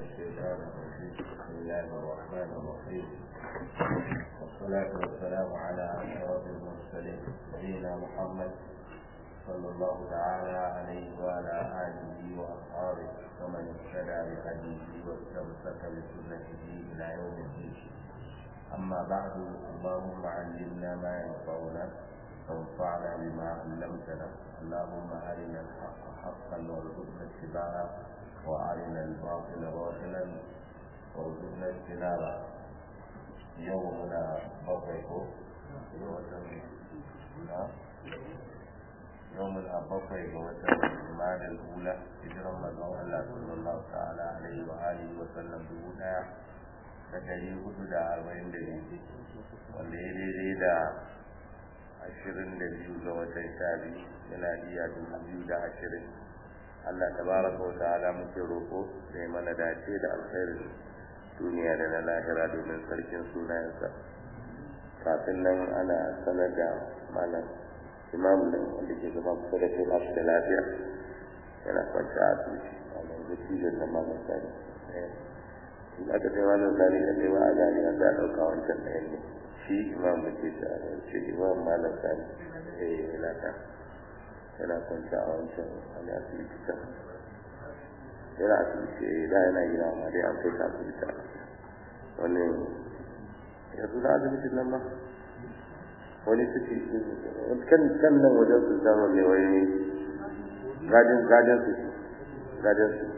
الشيطان الرجيم بسم الله الرحمن الرحيم والصلاة والسلام على أشرف المرسلين نبينا محمد صلى الله تعالى عليه وعلى آله وأصحابه ومن اهتدى بهديه واستمسك بسنته إلى يوم الدين أما بعد اللهم علمنا ما ينفعنا وانفعنا بما علمتنا اللهم أرنا الحق حقا وارزقنا اتباعه وأرنا الباطل باطلا وارزقنا اجتنابه يومنا بقيكو يوم الأبقي وتر الجمال الأولى هجرة مدعو الله صلى الله تعالى عليه وآله وسلم بهدى da ɗari hudu da arba'in da biyu wanda ya daidai da ashirin da biyu ga watan sha biyu miladiya dubu biyu da ashirin Allah tabaraka wa ta'ala muke roƙo da ya mana dace da alkhairin duniya da na lahira domin sarkin sunayensa kafin nan ana sanar da malam imam nan wanda ke gaban kusa da kai bashi da lafiya yana kwanci a asibiti a nan dattijan na malam sani in aka ce malam sani da kai ba a gani a za a ɗauka wancan ɗayan ne shi imam da ke ta ce imam malam sani eh lata yana kwanci a wancan wani asibiti ta yana asibiti eh da yana gida amma dai an kai ta asibiti wani yanzu na asibitin nan ba wani suke kan kan nan wajen su zama ne wai gadin gadin su gadin su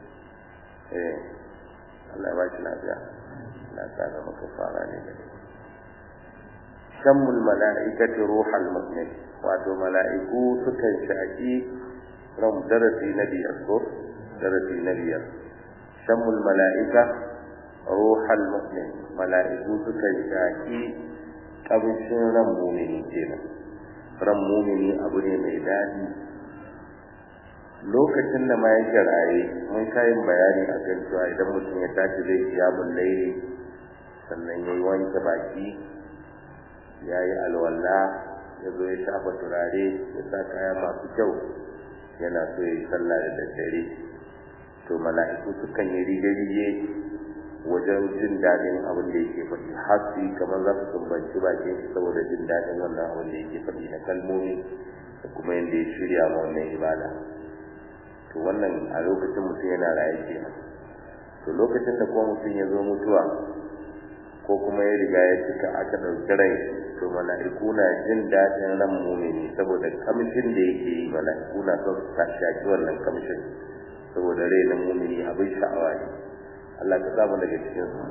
eh Allah ya ba shi lafiya na tsara maka fara ne da shammul mala'ikati ruhal mu'min wato mala'iku sukan shaki ran darasi na biyar ko darasi na biyar shammul mala'ika ruhal mu'min mala'iku sukan shaki kamshin ran mumini kenan ran mumini abu ne mai daɗi lokacin da ma yake raye mun kayin bayani a kan cewa idan mutum ya tashi zai kiyamun laili sannan ya yi wanke baki ya yi alwala ya zo ya shafa turare ya sa kaya masu kyau yana so ya yi sallah da daddare to mala'iku sukan yi rige-rige wajen jin daɗin abin da yake faɗi har su yi kamar za su sumbanci bakin shi saboda jin daɗin wannan abin da yake faɗi na kalmomi da kuma yadda ya shirya ma wannan ibada to wannan a lokacin mutum yana raye kenan to lokacin da kuma mutum ya zo mutuwa ko kuma ya riga ya cika aka ɗauki rai to mala'iku na jin daɗin ran mumini saboda kamshin da yake yi mala'iku na son su shaki wannan kamshin saboda rai na mumini abin sha'awa ne Allah ka samu daga cikin su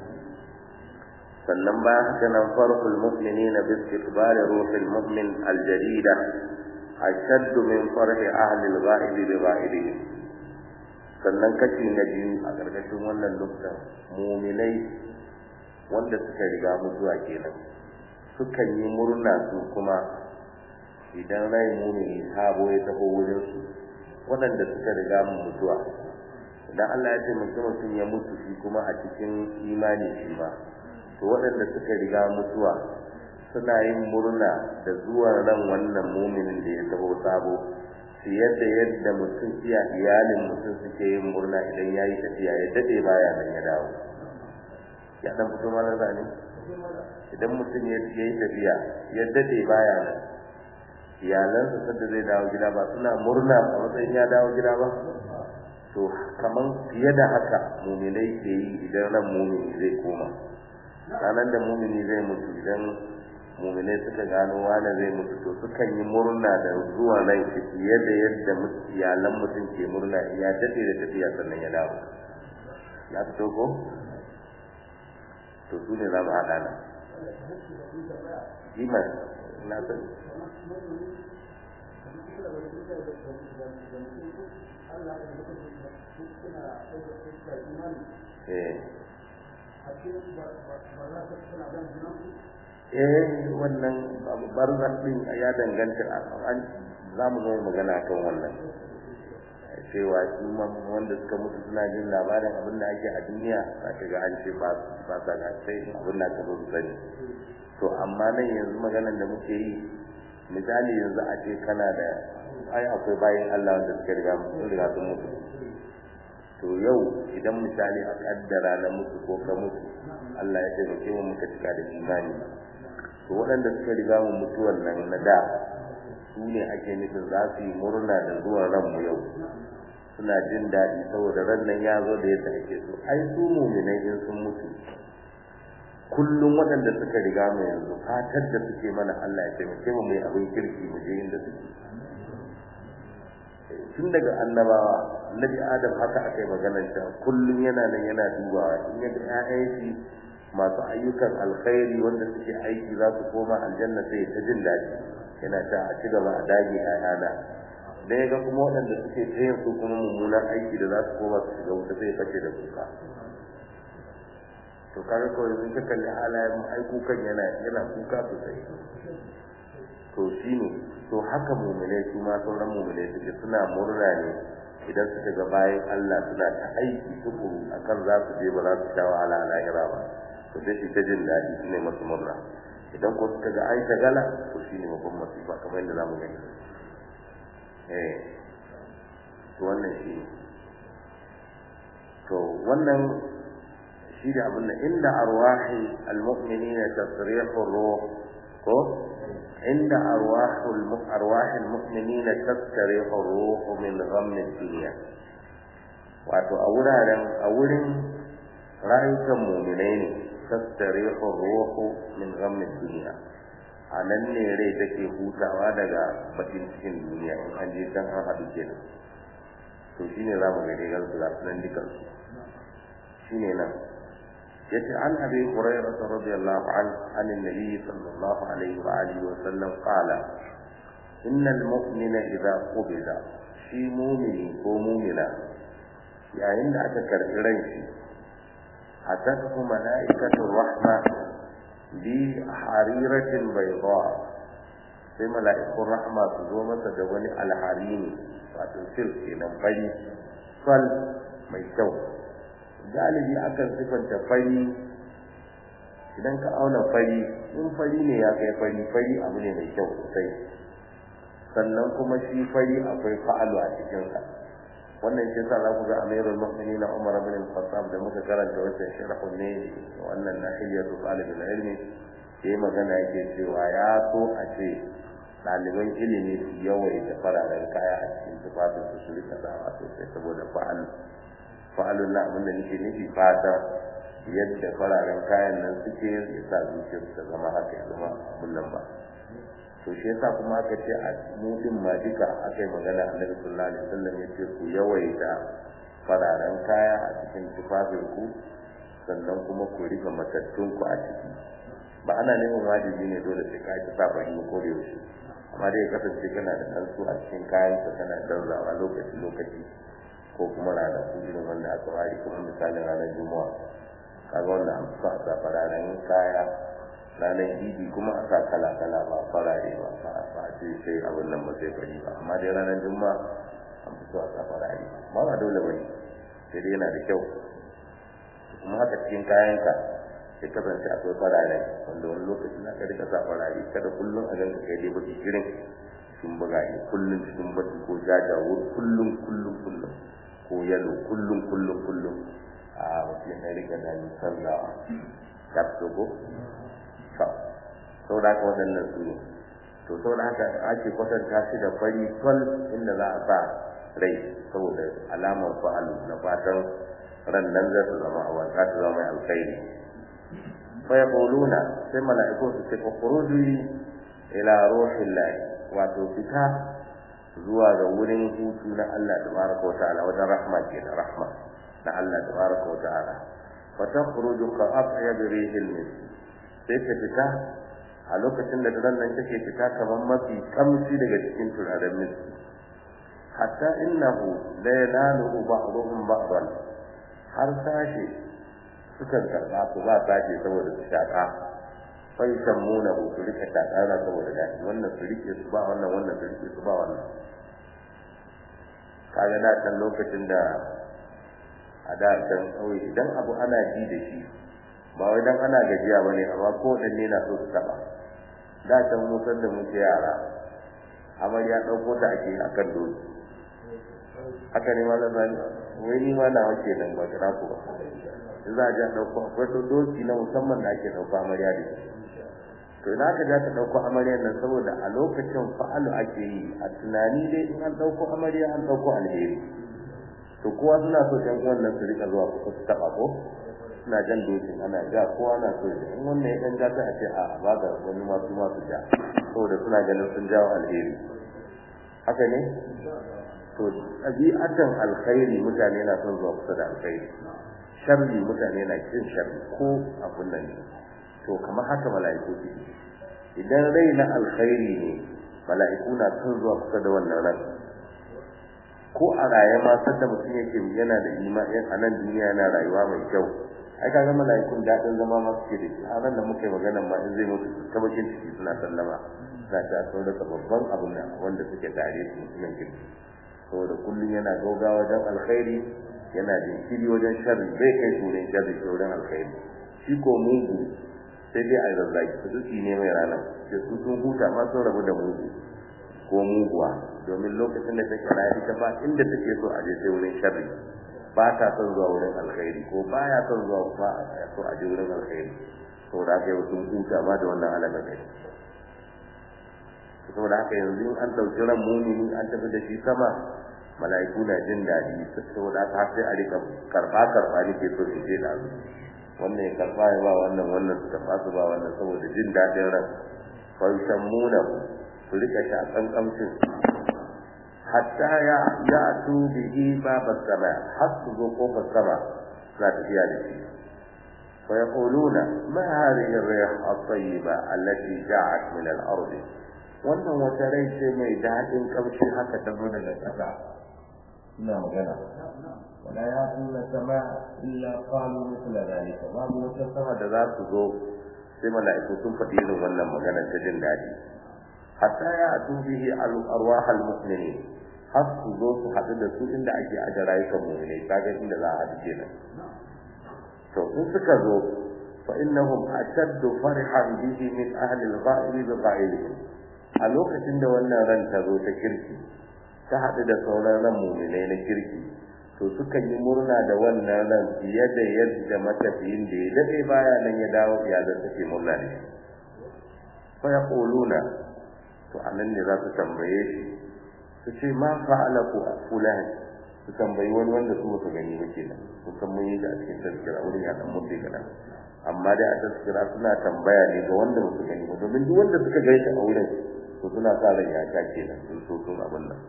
sannan bayan haka nan farqul mu'minina bi istiqbali ruhil mu'min al-jadida أشد من فرح أهل الغائب بغائبهم sannan kashi na biyu a ƙarƙashin wannan nukta muminai wanda suka riga mutuwa kenan sukan yi murna su kuma idan rai mumini sabo ya taho wurin su waɗanda suka riga mu mutuwa idan Allah ya taimaki mutum ya mutu shi kuma a cikin imani shi ma to waɗanda suka riga mutuwa suna yin murna da zuwan ran wannan muminin da ya taho sabo fiye da yadda mutum iya iyalin mutum suke yin murna idan ya yi tafiya ya daɗe baya nan ya dawo ya ɗan fito mana zane idan mutum ya yi tafiya ya daɗe baya nan iyalansa sanda zai dawo gida ba suna murna a matsayin ya dawo gida ba to kaman fiye da haka muminai ke yi idan ran mumini zai koma ranar da mumini zai mutu idan muminai suka gano wane zai mutu to sukan yi murna da zuwa nan shi fiye da yadda iyalan mutum ke murna ya daɗe da tafiya sannan ya dawo ya fito ko to su ne za mu haɗa nan iman na san eh wannan barzan din ya danganta an za mu zo magana kan wannan cewa su wanda suka mutu suna jin labarin abin da ake a duniya za ka ga an ce ba ba sa ga sai abin da ka zo sani to amma nan yanzu maganan da muke yi misali yanzu a ce kana da ai akwai bayan Allah wanda suka riga sun riga sun mutu to yau idan misali a kaddara na mutu ko ka mutu Allah ya taimake mu muka cika da imani to waɗanda suka riga mu mutuwan nan na da su ne ake nufin za su yi murna da zuwan ranmu yau suna jin daɗi saboda ran nan ya zo da yadda ake so ai su muminai in sun mutu kullum waɗanda suka riga mu yanzu fatar da suke mana Allah ya taimake mu mai abin kirki mu je inda suke tun daga annabawa annabi adam haka aka yi maganar ta kullum yana nan yana dubawa in ya ga ƴaƴan shi masu ayyukan alkhairi wanda suke aiki za su koma aljanna sai ta jin daɗi yana ta a ci gaba a dage ƴaƴana da ya ga kuma waɗanda suke tayin su kuma mummunan aiki da za su koma su shiga wuta sai fashe da kuka to kaga kawai in ka kalli halayen mu ai kukan yana yana kuka sosai to shine to haka mu'minai su ma sauran mu'minai suke suna murna ne idan suka ga bayan Allah suna ta aiki tukuru akan za su je ba za su sha wahala a lahira ba to sai su ta jin daɗi su ne masu murna idan ko suka ga ai gala to shine babban masifa kamar yadda zamu gani eh to wannan shi to wannan shi da abin da inda arwahi almu'minina tasrihu ruh ko inda arwahul arwahil mu'minina tasrihu ruh min ghamm dunya wato a wuraren a wurin rayukan mu'minai ne tasrihu ruh min ghamm dunya a nan ne rai take hutawa daga bakin cikin duniya in an je can an haɗu kenan to shine za mu gani gansu ga nan dukansu shine nan yace an abi hurairah radiyallahu anhu an annabi sallallahu alaihi wa alihi wa sallam qala innal mu'mina idza qubida shi mu'mini ko mu'mina yayin da aka karbi ran shi atatu malaikatu rahma bi hariratin bayda sai mala'ikun rahma su zo masa da wani alharini wato silk kenan fari sal mai kyau galibi akan sifanta fari idan ka auna fari in fari ne ya kai fari fari abu ne mai kyau sosai sannan kuma shi fari akwai fa'alu a cikinsa wannan shi yasa za ku ga amirul mu'minin Umar bin al-Khattab da muka karanta wannan sharhun ne wannan nahiyatu talibul ilmi sai magana yake cewa ya so a ce ɗaliban ilimi su yawaita fararen kaya a cikin tufafin su su rika sawa sosai saboda fa'al fa'alun na abin da nake nufi fata yadda fararen kayan nan suke ya sa zuciyar ta zama haka ya zama abin nan ba to shi yasa kuma aka ce a mu din ma duka aka yi magana annabi sallallahu alaihi wasallam ya ce ku yawaita fararen kaya a cikin tufafin ku sannan kuma ku rika matattun ku a ciki ba ana neman wajibi ne dole sai ka ci safa yi ko da yaushe amma dai ya kasance kana da kansu a cikin kayan ka kana danzawa lokaci lokaci ko kuma ranaku irin wanda aka ware kuma misalin ranar juma'a kaga wanda an sa sa fararen kaya ranar idi kuma a sa kala kala ba farare ba ba a sa ce sai abin nan ba sai fari ba amma dai ranar juma'a an fi so a sa farare ba ba dole ba ne sai dai yana da kyau kuma haka cikin kayanka sai kasance akwai farare wanda wani lokaci na ka rika sa farare kada kullum a ganka kai dai baki kirin sun buga ne kullum cikin baki ko jajawo kullum kullum kullum ko yalo kullum kullum kullum a mutum ya rika da sallawa ta fito ko to sau da haka waɗannan su ne to sau da haka ake kwatanta shi da fari sol inda za a sa rai saboda alamar fa'alu na fatan ran nan zai su zama a wanka ta zama mai alkhairi fa yaquluna sai mala'iku su ce fa khuruji ila ruhillahi wato fita zuwa ga wurin hutu na Allah tabaraka wa ta'ala wajen rahma ke da rahma na Allah tabaraka wa ta'ala fa takhruju ka atyab rihil misk sai ta fita a lokacin da daren nan take fita kamar mafi kamshi daga cikin turaren miski hatta innahu la yanalu ba'dhum ba'dan har sashe sukan karɓa su ba sashe saboda su shaƙa fai sammuna hu su rike shakara saboda daɗi wannan su rike su ba wannan wannan su rike su ba wannan kaga da can lokacin da a da can ƙauye idan abu ana ji da shi ba wai dan ana gajiya bane amma ko dan ne na so su taba da can mu san da muke yara amarya ɗauko ta ake akan doki haka ne malam zani wai ni ma na wace nan ba kira ku ba za a ja dauko akwai to doki na musamman da ake dauko amarya da to ina ka ja ta dauko amaryar nan saboda a lokacin fa'alu ake yi a tunani dai in an dauko amarya an dauko alheri to kowa suna so ɗan uwan nan su rika zuwa kusa su taɓa ko suna jan dokin ana ja kowa na so in wannan ya ɗan ja ta a ce a ba ga wani masu masu ja saboda suna ganin sun jawo alheri haka ne to ɗabi'atan alkhairi mutane na son zuwa kusa da alkhairi sharri mutane na kin sharri ko abun nan ne to kamar haka mala'iku suke idan rai na alkhairi ne mala'iku na son zuwa kusa da wannan ran ko a raye ma sanda mutum yake yana da imani a nan duniya yana rayuwa mai kyau ai kaga mala'ikun daɗin zama ma suke da shi a ran da muka yi magana ma in zai mutu ta bakin ciki suna sallama na ta sun rasa babban abin da wanda suke tare su mutumin kirki saboda kullum yana gaugawa wajen alkhairi yana jinkiri wajen sharri zai kai su wurin sharri ko wurin alkhairi shi ko mugu sai dai a zazzaki su duki ne mai rana sai su sun huta ma sun rabu da mugu ko muguwa domin lokacin da take rayu ita ba inda take so a je sai wurin sharri ba ta son zuwa wurin alkhairi ko ba ya son zuwa ba a so a je wurin alkhairi saboda haka yau sun huta ma da wannan alaƙa kai saboda haka yanzu in an ɗauki ran mumini an tafi da shi sama mala'iku na jin daɗi saboda haka sai a rika karɓa karɓa ne ke so su je da su wannan ya karɓa ya ba wannan wannan su karɓa su ba wannan saboda jin daɗin ran fa yusammuna su rika shakan kamshin hatta ya ya tu bihi babas sama har su zo kofar sama suna tafiya da shi fa yaquluna ma hadhihi ar-rih at-tayyiba allati ja'at min al-ard wannan wata rai ce mai daɗin kamshi haka ta zo daga ƙasa ina magana wala ya tuna sama illa qalu mithla dhalika babu wata sama da za su zo sai mala'iku sun faɗi irin wannan magana ta jin daɗi hatta ya atu bihi arwah almu'minin har su zo su haɗu da su inda ake aje rayukan mu'minai kaga inda za a haɗu kenan to in suka zo fa innahum ashaddu farihan bihi min ahli al-ghaib bi ghaibihim a lokacin da wannan ran ta zo ta kirki ta haɗu da sauran ran mu'minai na kirki to sukan yi murna da wannan ran fiye da yadda matafiyin da ya daɗe baya nan ya dawo iyalan take murna da shi fa yaquluna to anan ne za su tambaye shi su ce ma fa'ala ku fulan su tambayi wani wanda su ba su gani ba kenan su san mun yi da cikin tazkira wurin ya dan mutu kana amma dai a tazkira suna tambaya ne ga wanda ba su gani ba domin duk wanda suka gaita a wurin to suna sa ran ya ta kenan sun so sun abin nan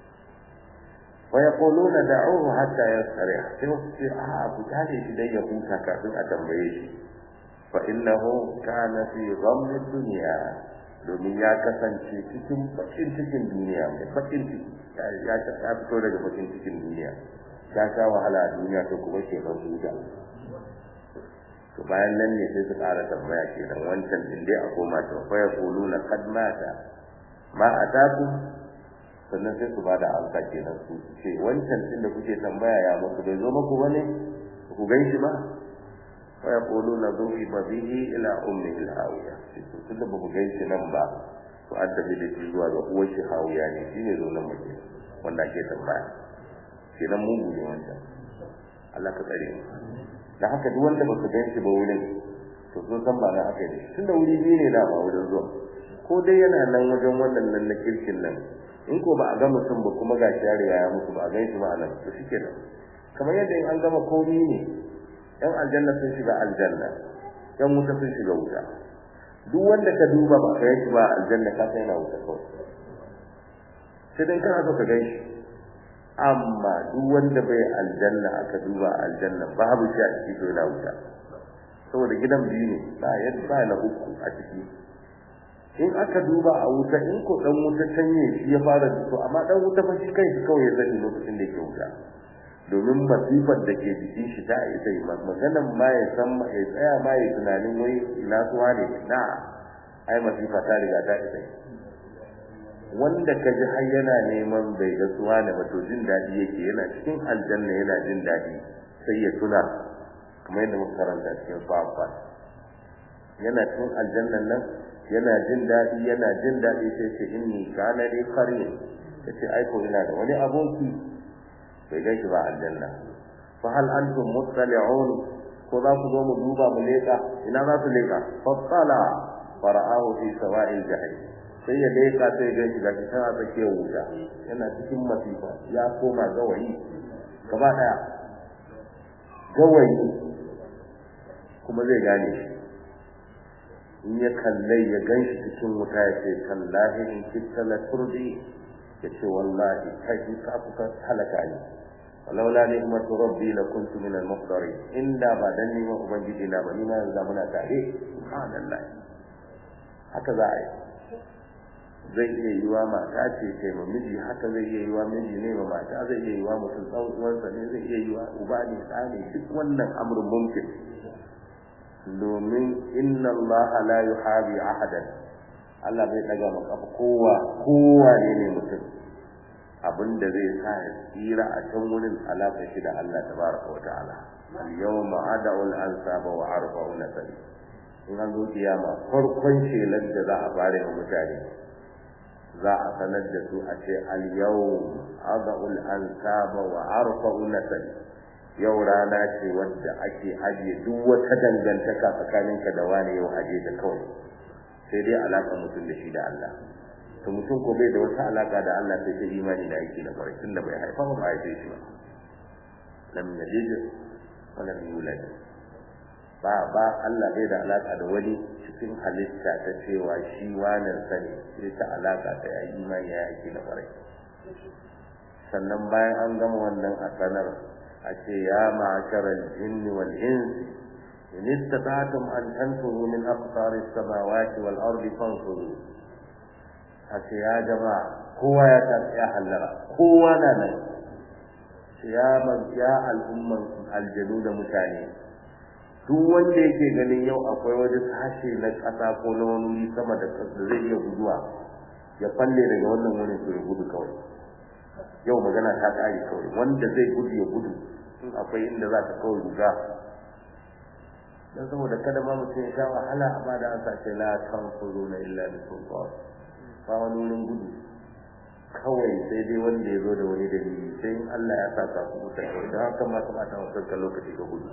wa yaquluna da'uhu hatta yasrih sai su ce a ku tare shi dai ya huta kafin a tambaye shi fa innahu kana fi ghammi dunya domin ya kasance cikin bakin cikin duniya mai bakin ciki ya ta fito daga bakin cikin duniya ya sha wahala a duniya to kuma ke ban huta to bayan nan ne sai su ƙara tambaya kenan wancan din dai a koma to fa ya quluna qad mata ma ataku sannan sai su bada amsa kenan su ce wancan din da kuke tambaya ya muku bai zo muku bane ku gan shi ba fa ya quluna dhuhiba bihi ila ummihi al-hawiya tunda ba ku gan shi nan ba to an tafi da shi zuwa ga uwar shi hawiya ne shine zo nan muke wanda ake tambaya kenan mugu ne wancan Allah ka tsare mu da haka duk wanda baka gan shi ba wurin to sun san ba na haka ne tunda wuri biyu ne da ba wurin zuwa ko dai yana nan wajen wannan nan na kirkin nan in ko ba a ga mutum ba kuma ga shi ya riga ya mutu ba a gan shi ba a nan to shikenan kamar yadda in an gama komi ne yan aljanna sun shiga aljanna yan wuta sun shiga wuta duk wanda ka duba ba ka shi ba aljanna ka sai yana wuta kawai sai dai kana so ka gan shi amma duk wanda bai aljanna aka duba aljanna babu shi a ciki to yana wuta saboda gidan biyu ne ba yadda ba na uku a ciki in aka duba a wuta in ko dan wuta canye shi ya fara to amma dan wuta fa shi kai shi kawai ya sani lokacin da yake wuta domin masifar da ke jikin shi ta isa yi maganan ma ya san ma ya tsaya ma ya tunanin wai ina suwa ne na ai masifa ta riga ta isa yi wanda ka ji har yana neman bai ga suwa ne ba to jin daɗi yake yana cikin aljanna yana jin daɗi sai ya tuna kamar yadda muka karanta cikin fafa yana cikin aljannan nan yana jin daɗi yana jin daɗi sai ce inni kana dai qarin yace ai ko ina da wani aboki bai gan shi ba aljanna fa hal antum muttali'un ko za ku zo mu duba mu leka ina za su leka fa qala fara'ahu fi sawa'il jahim sai ya leka sai gan shi gashi tana tsakiyar wuta yana cikin masifa ya koma gawayi gaba daya gawayi kuma zai gane shi in ya kallai ya gan shi cikin wuta ya ce tallahi in kitta la turdi ya ce wallahi kai in ka fuka halaka ne walaula ni'matu rabbi la kuntu min al-muhdarin inda ba dan ni ubangiji na ba ni ma yanzu muna tare subhanallah haka za a yi zai iya yi wa mata ce kai ma miji haka zai iya yi wa miji ne ma mata zai iya yi wa mutum ɗan uwansa ne zai iya yi wa uba ne ɗa ne duk wannan amrun mumkin domin inna Allah la yuhabi ahadan Allah bai daga maka kowa kowa ne ne mutum abinda zai sa ya tsira a can wurin alaka shi da Allah tabaraka wa ta'ala al yawma ad'u al ansaba wa arfa'u nasabi in an zo kiyama farkon shelar da za a fara wa mutane za a sanar da su a ce al yawm ad'u al ansaba wa arfa'u nasabi yau rana ce wadda ake ajiye duk wata dangantaka tsakaninka da wani yau aje da kawai sai dai alaka mutum da shi da Allah to mutum ko bai da wata alaka da Allah sai ta imani da aiki da kwarai tunda bai haifa ba ba haife shi ba lam yalid wa lam yulad ba ba Allah bai da alaka da wani cikin halitta ta cewa shi wannan sani sai ta alaka ta yi imani ya aiki da kwarai sannan bayan an gama wannan a sanar a ce ya ma'asharal jinni wal insi in istata'tum an tanfuru min aqtari samawati wal ardi fanfuru a ce ya jama'a kowa ya ta ya hallara kowa na nan ya ya al'umman aljanu da mutane duk wanda yake ganin yau akwai wani sashe na ƙasa ko na wani wuri sama da ƙasa zai iya guduwa ya falle daga wannan wurin to ya gudu kawai yau magana ta ƙare kawai wanda zai gudu ya gudu in akwai inda za ta kawai ruga dan saboda kada ma mutum ya sha wahala amma da an sace la tanfuru na illa bi sultan ba wani wurin gudu kawai sai dai wanda ya zo da wani dalili sai in Allah ya saka ku mutu kawai don haka ma kamata mu kanka lokaci ka gudu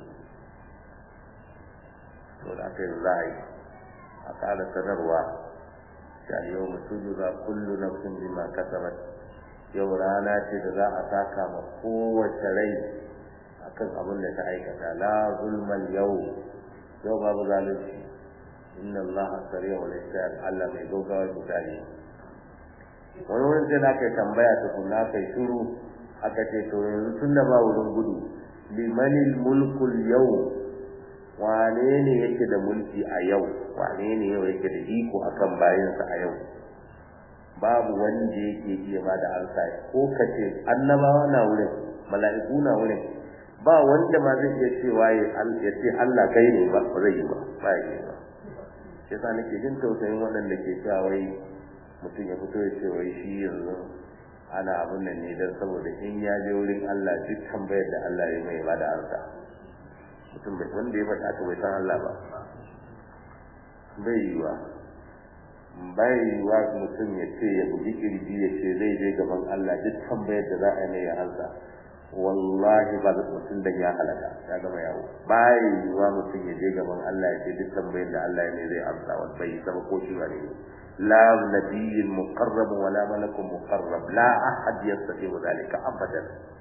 to da aka yi za a yi a ƙara sanarwa shi yau mutum za kullu nafsin bima kasabat yau rana ce da za a saka ma kowace rai akan abin da ta aikata la zulmal yau yau babu zalunci inna allaha sari'ul hisab Allah mai gaugawa misali wani wurin sai da aka tambaya ta kunna kai shiru aka ce to yanzu tun da ba wurin gudu limanil mulkul yau wane ne yake da mulki a yau wane ne yau yake da iko akan bayansa a yau babu wanda yake iya ba da ansa ko kace annabawa na wurin mala'iku na wurin ba wanda ma zai iya cewa ya ce Allah kai ne ba ba zai yi ba ba ya yi ba shi yasa nake jin tausayin waɗanda ke cewa wai mutum ya fito ya ce wai shi yanzu ana abun nan ne don saboda in ya je wurin Allah duk tambayar da Allah ya mai ba da ansa mutum bai wanda ya faɗa aka bai san Allah ba bai yi wa bai yi wa mutum ya ce ya bugi kirji ya ce zai je gaban Allah duk tambayar da za a yi mai ya ansa wallahi ba da mutum da ya halaka ya gama yawo bai yi wa mutum ya je gaban Allah ya ce duk tambayar da Allah ya mai zai amsa wa bai saba ko shi ba ne لا نبي مقرب ولا ملك مقرب لا أحد يستطيع ذلك أبدا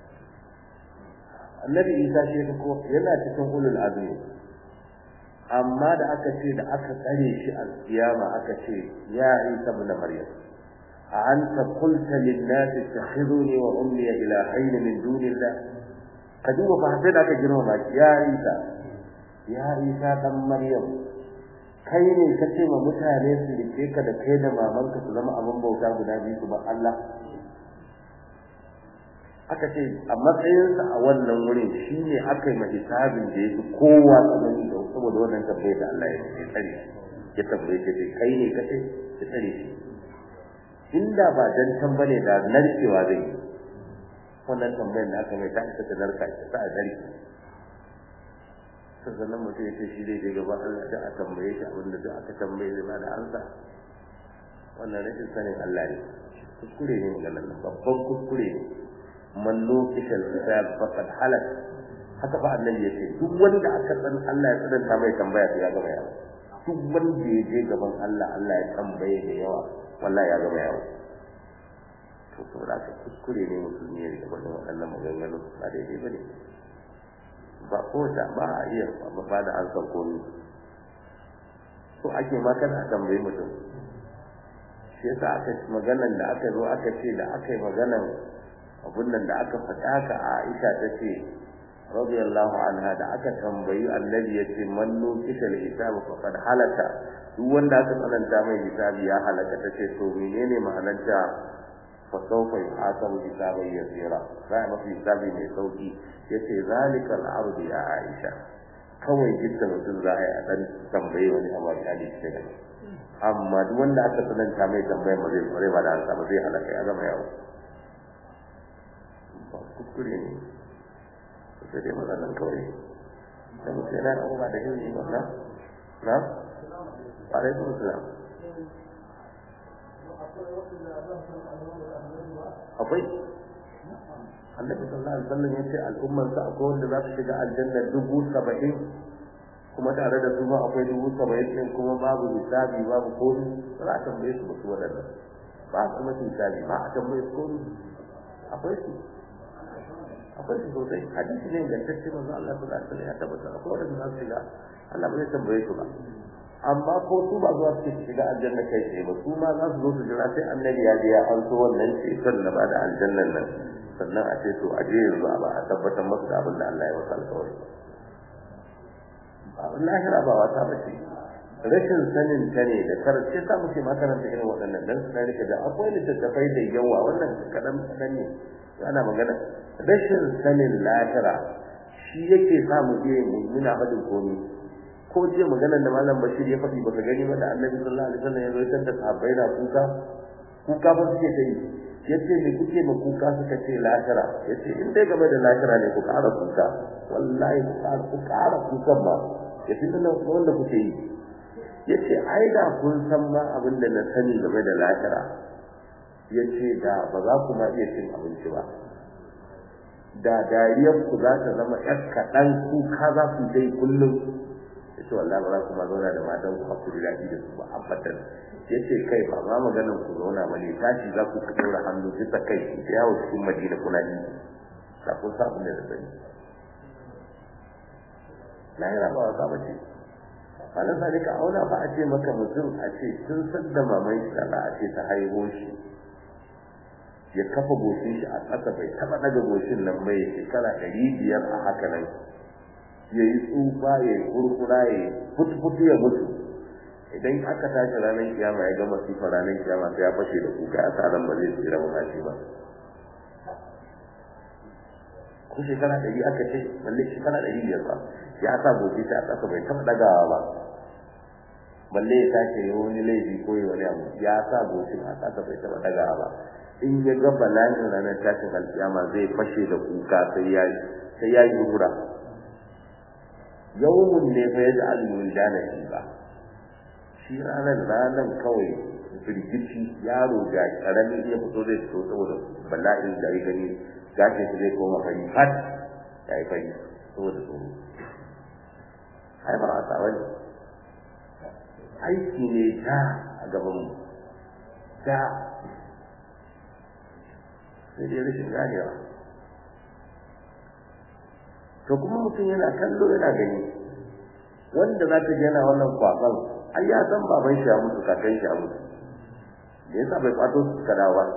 النبي إيسا شيخ yana cikin ulul azmi amma da aka ce da aka tsare shi a kiyama aka ce ya Isa ibn Maryam a anta qulta lin nas ittakhiduni wa ummi ilahayn min dunillah ka duba fa sai da aka girma ya Isa ya Isa dan Maryam kai ne ka ce ma mutane su rike ka da kai da mamanka su zama abin bauta guda biyu su ba Allah aka ce a matsayinsa a wannan wurin shi ne aka yi hisabin da ya fi kowa tsanani da saboda wannan tabbai da Allah ya tsare ya tabbai ce ce kai ne ka ce ya tsare shi inda ba dan tambane da narkewa zai yi wannan tambayar da aka mai ta isa ta narka ta a narke sannan mutum ya ce shi zai je gaban Allah da a tambaye shi abinda da aka tambaye zai ba da ansa wannan rashin sanin Allah ne kuskure ne maganar nan babban kuskure ne man lokishal hisab faqad halak haka fa annabi yace duk wanda aka san Allah ya tsananta mai tambaya to ya gama yawa duk wanda ya je gaban Allah Allah ya tambaye da yawa wallahi ya gama yawa to saboda ka kuskure ne musulmi ya rika wannan waɗannan maganganu ba daidai ba ne ba ko da ba a iya ba da an san komi so ake ma kada a tambayi mutum shi yasa aka maganan da aka zo aka ce da aka yi maganan abun nan da aka faɗa haka a Aisha ta ce radiyallahu anha da aka tambayi annabi ya ce man nukita al-hisab faqad halaka duk wanda aka tsananta mai hisabi ya halaka ta ce to menene ma'anarta fa sawfa yuhasabu hisaban yasira za a mafi hisabi mai sauki yace zalika al-ard ya Aisha kawai gidan mutum za a yi a dan tambaye wani abu a kali shi ne amma duk wanda aka tsananta mai tambayar ba zai bare ba da ansa ba zai halaka ya gama yawo ba kuskure ne sai dai matsalan kawai da mutum yana da ba da yin ba na na alaikum salam akwai annabi sallallahu alaihi wasallam yace al'ummar sa akwai wanda za su shiga aljanna dubu saba'in kuma tare da su ma akwai dubu saba'in din kuma babu hisabi babu komai ba za a tambaye su ba su waɗannan ba a kuma hisabi ba a tambaye su komai akwai su akwai su sosai hadisi ne ingantacce manzo Allah sallallahu alaihi wasallam ya tabbata akwai wanda za su shiga Allah ba zai tambaye su ba amma ko su ba zuwa su shiga aljanna kai tsaye ba su ma za su zo su jira sai annabi ya je ya an so wannan ceton na ba da aljannan nan sannan a ce to a je yanzu a ba a tabbatar masu da abin da Allah ya masa alƙawari ba lahira ba wata ba ce rashin sanin ta ne da karshe sa muke makaranta irin waɗannan dan suna rike da akwai littattafai da yawa wannan kaɗan kaɗan ne ana magana rashin sanin lahira shi yake sa mu je mu muna faɗin komai ko je maganar da malam bashir ya faɗi baka gani ba da annabi sallallahu alaihi wasallam ya zo ya da sahabbai na kuka kuka ba suke ta yi yace me kuke ma kuka suka ce lahira yace in dai game da lahira ne ku ƙara kuka wallahi ku ƙara ku ƙara kukan ba ya fi nan wanda kuke yi yace ai da kun san ma abin da na sani game da lahira yace da ba za ku ma iya cin abinci ba da dariyar ku za ta zama ƴar kaɗan kuka za ku dai kullum yace wallahi ba za ku ma zauna da matan ku hakuri daɗi da su ba abadan yace kai ba ma maganar ku zauna ba ne tashi za ku ka daura hannu bisa kai ku ta yawo cikin madina kuna yi da kun sa abin da da sani lahira ba wasa ba ce malam sa ka auna ba a ce maka mutum a ce tun san da maman shi da a ce ta haihu shi ya kafa goshin shi a ƙasa bai taɓa ɗaga goshin nan mai shekara ɗari biyar a haka nan ya yi tsufa ya yi kurkura ya yi futu ya mutu idan aka tashi ranar kiyama ya gama sifa ranar kiyama sai ya fashe da kuka ya sa ran ba zai tsira ba shi ba ko shekara ɗari aka ce balle shekara ɗari biyar ba ya sa gobe ta a ƙasa bai taɓa ɗagawa ba balle ya tashi ya wani laifi ko ya wani abu ya sa gobe a ƙasa bai taɓa ɗagawa ba in ya ga bala'in ranar tashin alkiyama zai fashe da kuka sai ya sai ya yi hura yawmun ne fa yaji al-muldana shi ba shi ranar ranar kawai firgici yaro ga karamin ya fito zai fito saboda bala'in da ya gani gashin shi zai koma fari fat ya yi fari saboda tsoro ai ba a tsawa ne aiki ne ta a gaban mu ta sai dai rashin ganewa to kuma mutum yana kallo yana gani wanda za ta yana wannan kwaban ai ya san baban shi ya mutu kakan shi ya mutu da yasa bai kwato su suka dawo ba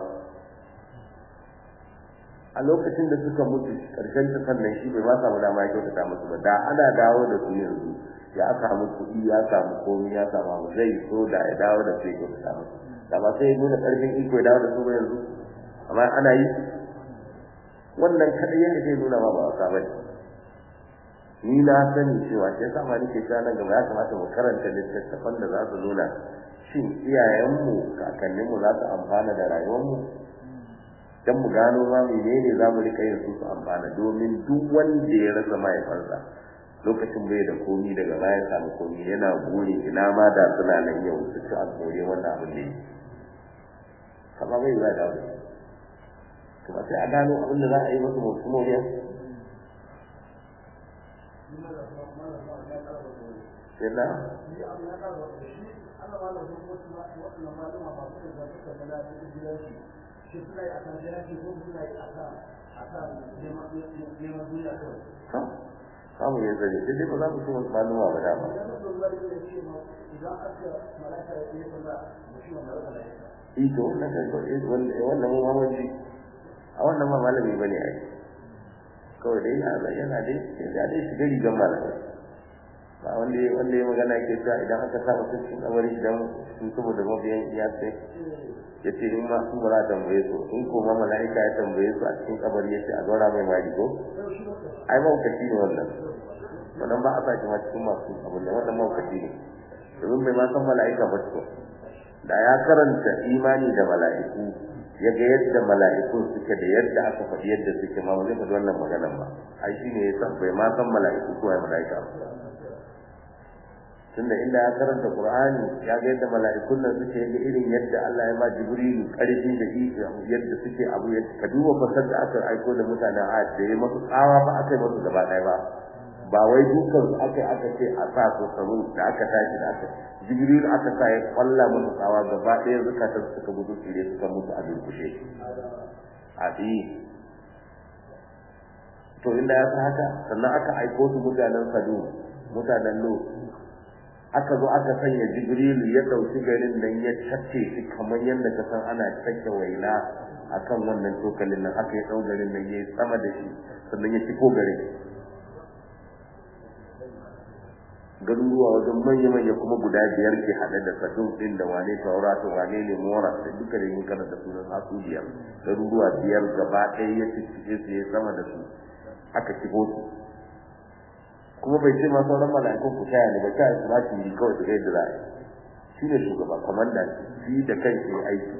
a lokacin da suka mutu karshen ta sannan shi bai ma samu dama ya kyautata musu ba da ana dawo da su yanzu ya samu kuɗi ya samu komi ya samu abu zai so da ya dawo da su ya kyautata musu da ba sai ya nuna ƙarfin iko ya dawo da su ba yanzu amma ana yi wannan kaɗai yadda zai nuna ma ba wasa ba ne ni na sani cewa shi yasa ma nake cewa nan gaba ya kamata mu karanta littattafan da za su nuna shin iyayenmu kakanninmu za su amfana da rayuwarmu dan mu gano ma menene za mu rika yin su su amfana domin duk wanda ya rasa mahaifansa lokacin bai da komi daga baya samu komi yana buri ina ma da suna nan yau su ci a kore wannan abin da yi kama bai za da kuma sai a gano abin da za a yi masu masu moriya sai na samu ya zare sai dai ba za mu so wasu maluma ba dama ito wannan wannan mu mamaji a wannan ma malami ba ne ai kawai dai yana yana dai ya dai shiga rigar malamai ba wanda ya wanda ya magana yake cewa idan aka sa mutum cikin kabari idan sun saboda mabiyan ya ce ya ce in ma su bara tambaye su in ko ma mala'ika ya tambaye su a cikin kabari ya ce a zaura mai mari ko ai maukaci ne wannan wannan ba a sa shi ma cikin masu abin da wannan maukaci ne domin bai ma san mala'ika ba ko da ya karanta imani da mala'iku ya ga yadda mala'ikun suke da yadda aka faɗi yadda suke ma ba zai faɗi wannan maganan ba ai shi ne ya san bai ma san mala'iku ko ai mala'ika ba tunda inda ya karanta Qur'ani ya ga yadda mala'ikun nan suke ga irin yadda Allah ya ba Jibrilu karfi da iko yadda suke abu yadda ka duba fasar da aka aiko da mutanen Ad da ya masu tsawa ba aka yi masu gaba ɗaya ba ba wai dukan su aka aka ce a sa su sabu da aka tashi da aka Jibrilu aka sa ya kwalla musu tsawa gaba ɗaya zukatan suka gudu tsire suka mutu a durkushe a to inda ya sa haka sannan aka aiko su mutanen Sadu mutanen Lut aka zo aka sanya jibrilu ya dauki garin nan ya tace shi kamar yadda ka san ana take waina akan wannan tokalin nan aka yi dau garin nan yayi sama da shi sannan ya ciko garin garuruwa wajen manya manya kuma guda biyar ke hade da sadun din da wane taurata wane ne mora da duka da yin kana da sunan hasu biyar garuruwa biyar gaba ɗaya ya cike su ya sama da su aka ciko su kuma bai ce ma sauran mala'ikun ku taya ne ba ta su ba shi kawai su ga yadda za a yi shi ne shugaba komanda shi da kan shi aiki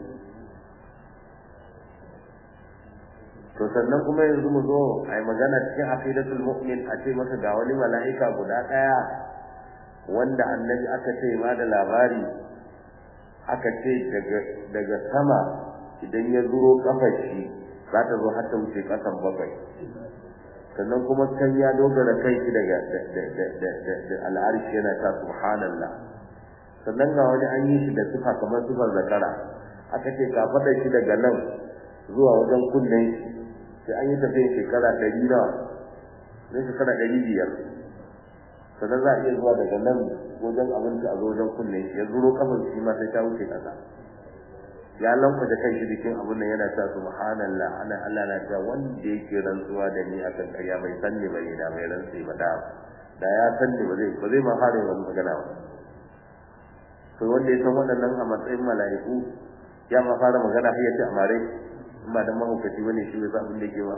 to sannan kuma yanzu mu zo a yi magana cikin aqidatul mu'min a ce masa ga wani mala'ika guda ɗaya wanda annabi aka ce ma da labari aka ce daga daga sama idan ya zuro kafar shi za ta zo har ta wuce kasan bakwai sannan kuma kan ya dogara kai shi daga da al'arshi yana ta subhanallah sannan ga wani an yi shi da sufa kamar sufar zakara aka ce ka faɗa shi daga nan zuwa wajen kunnen shi sai an yi tafiya shekara ɗari nawa zai shekara ɗari biyar sannan za a iya zuwa daga nan wajen abinci a zo wajen kunnen shi ya zuro kafin shi ma sai ta wuce ƙasa ya lankwata kan shi jikin abin nan yana ta subhanallah ana Allah na ta wanda yake rantsuwa da ni akan ƙarya bai san ni bai da mai rantsi ba da da ya san ni ba zai ba zai ma fara yin magana ba to wanda ya san waɗannan a matsayin mala'iku ya ma fara magana har ya ce amare in ba dan mahaukaci bane shi bai san abin da ke ba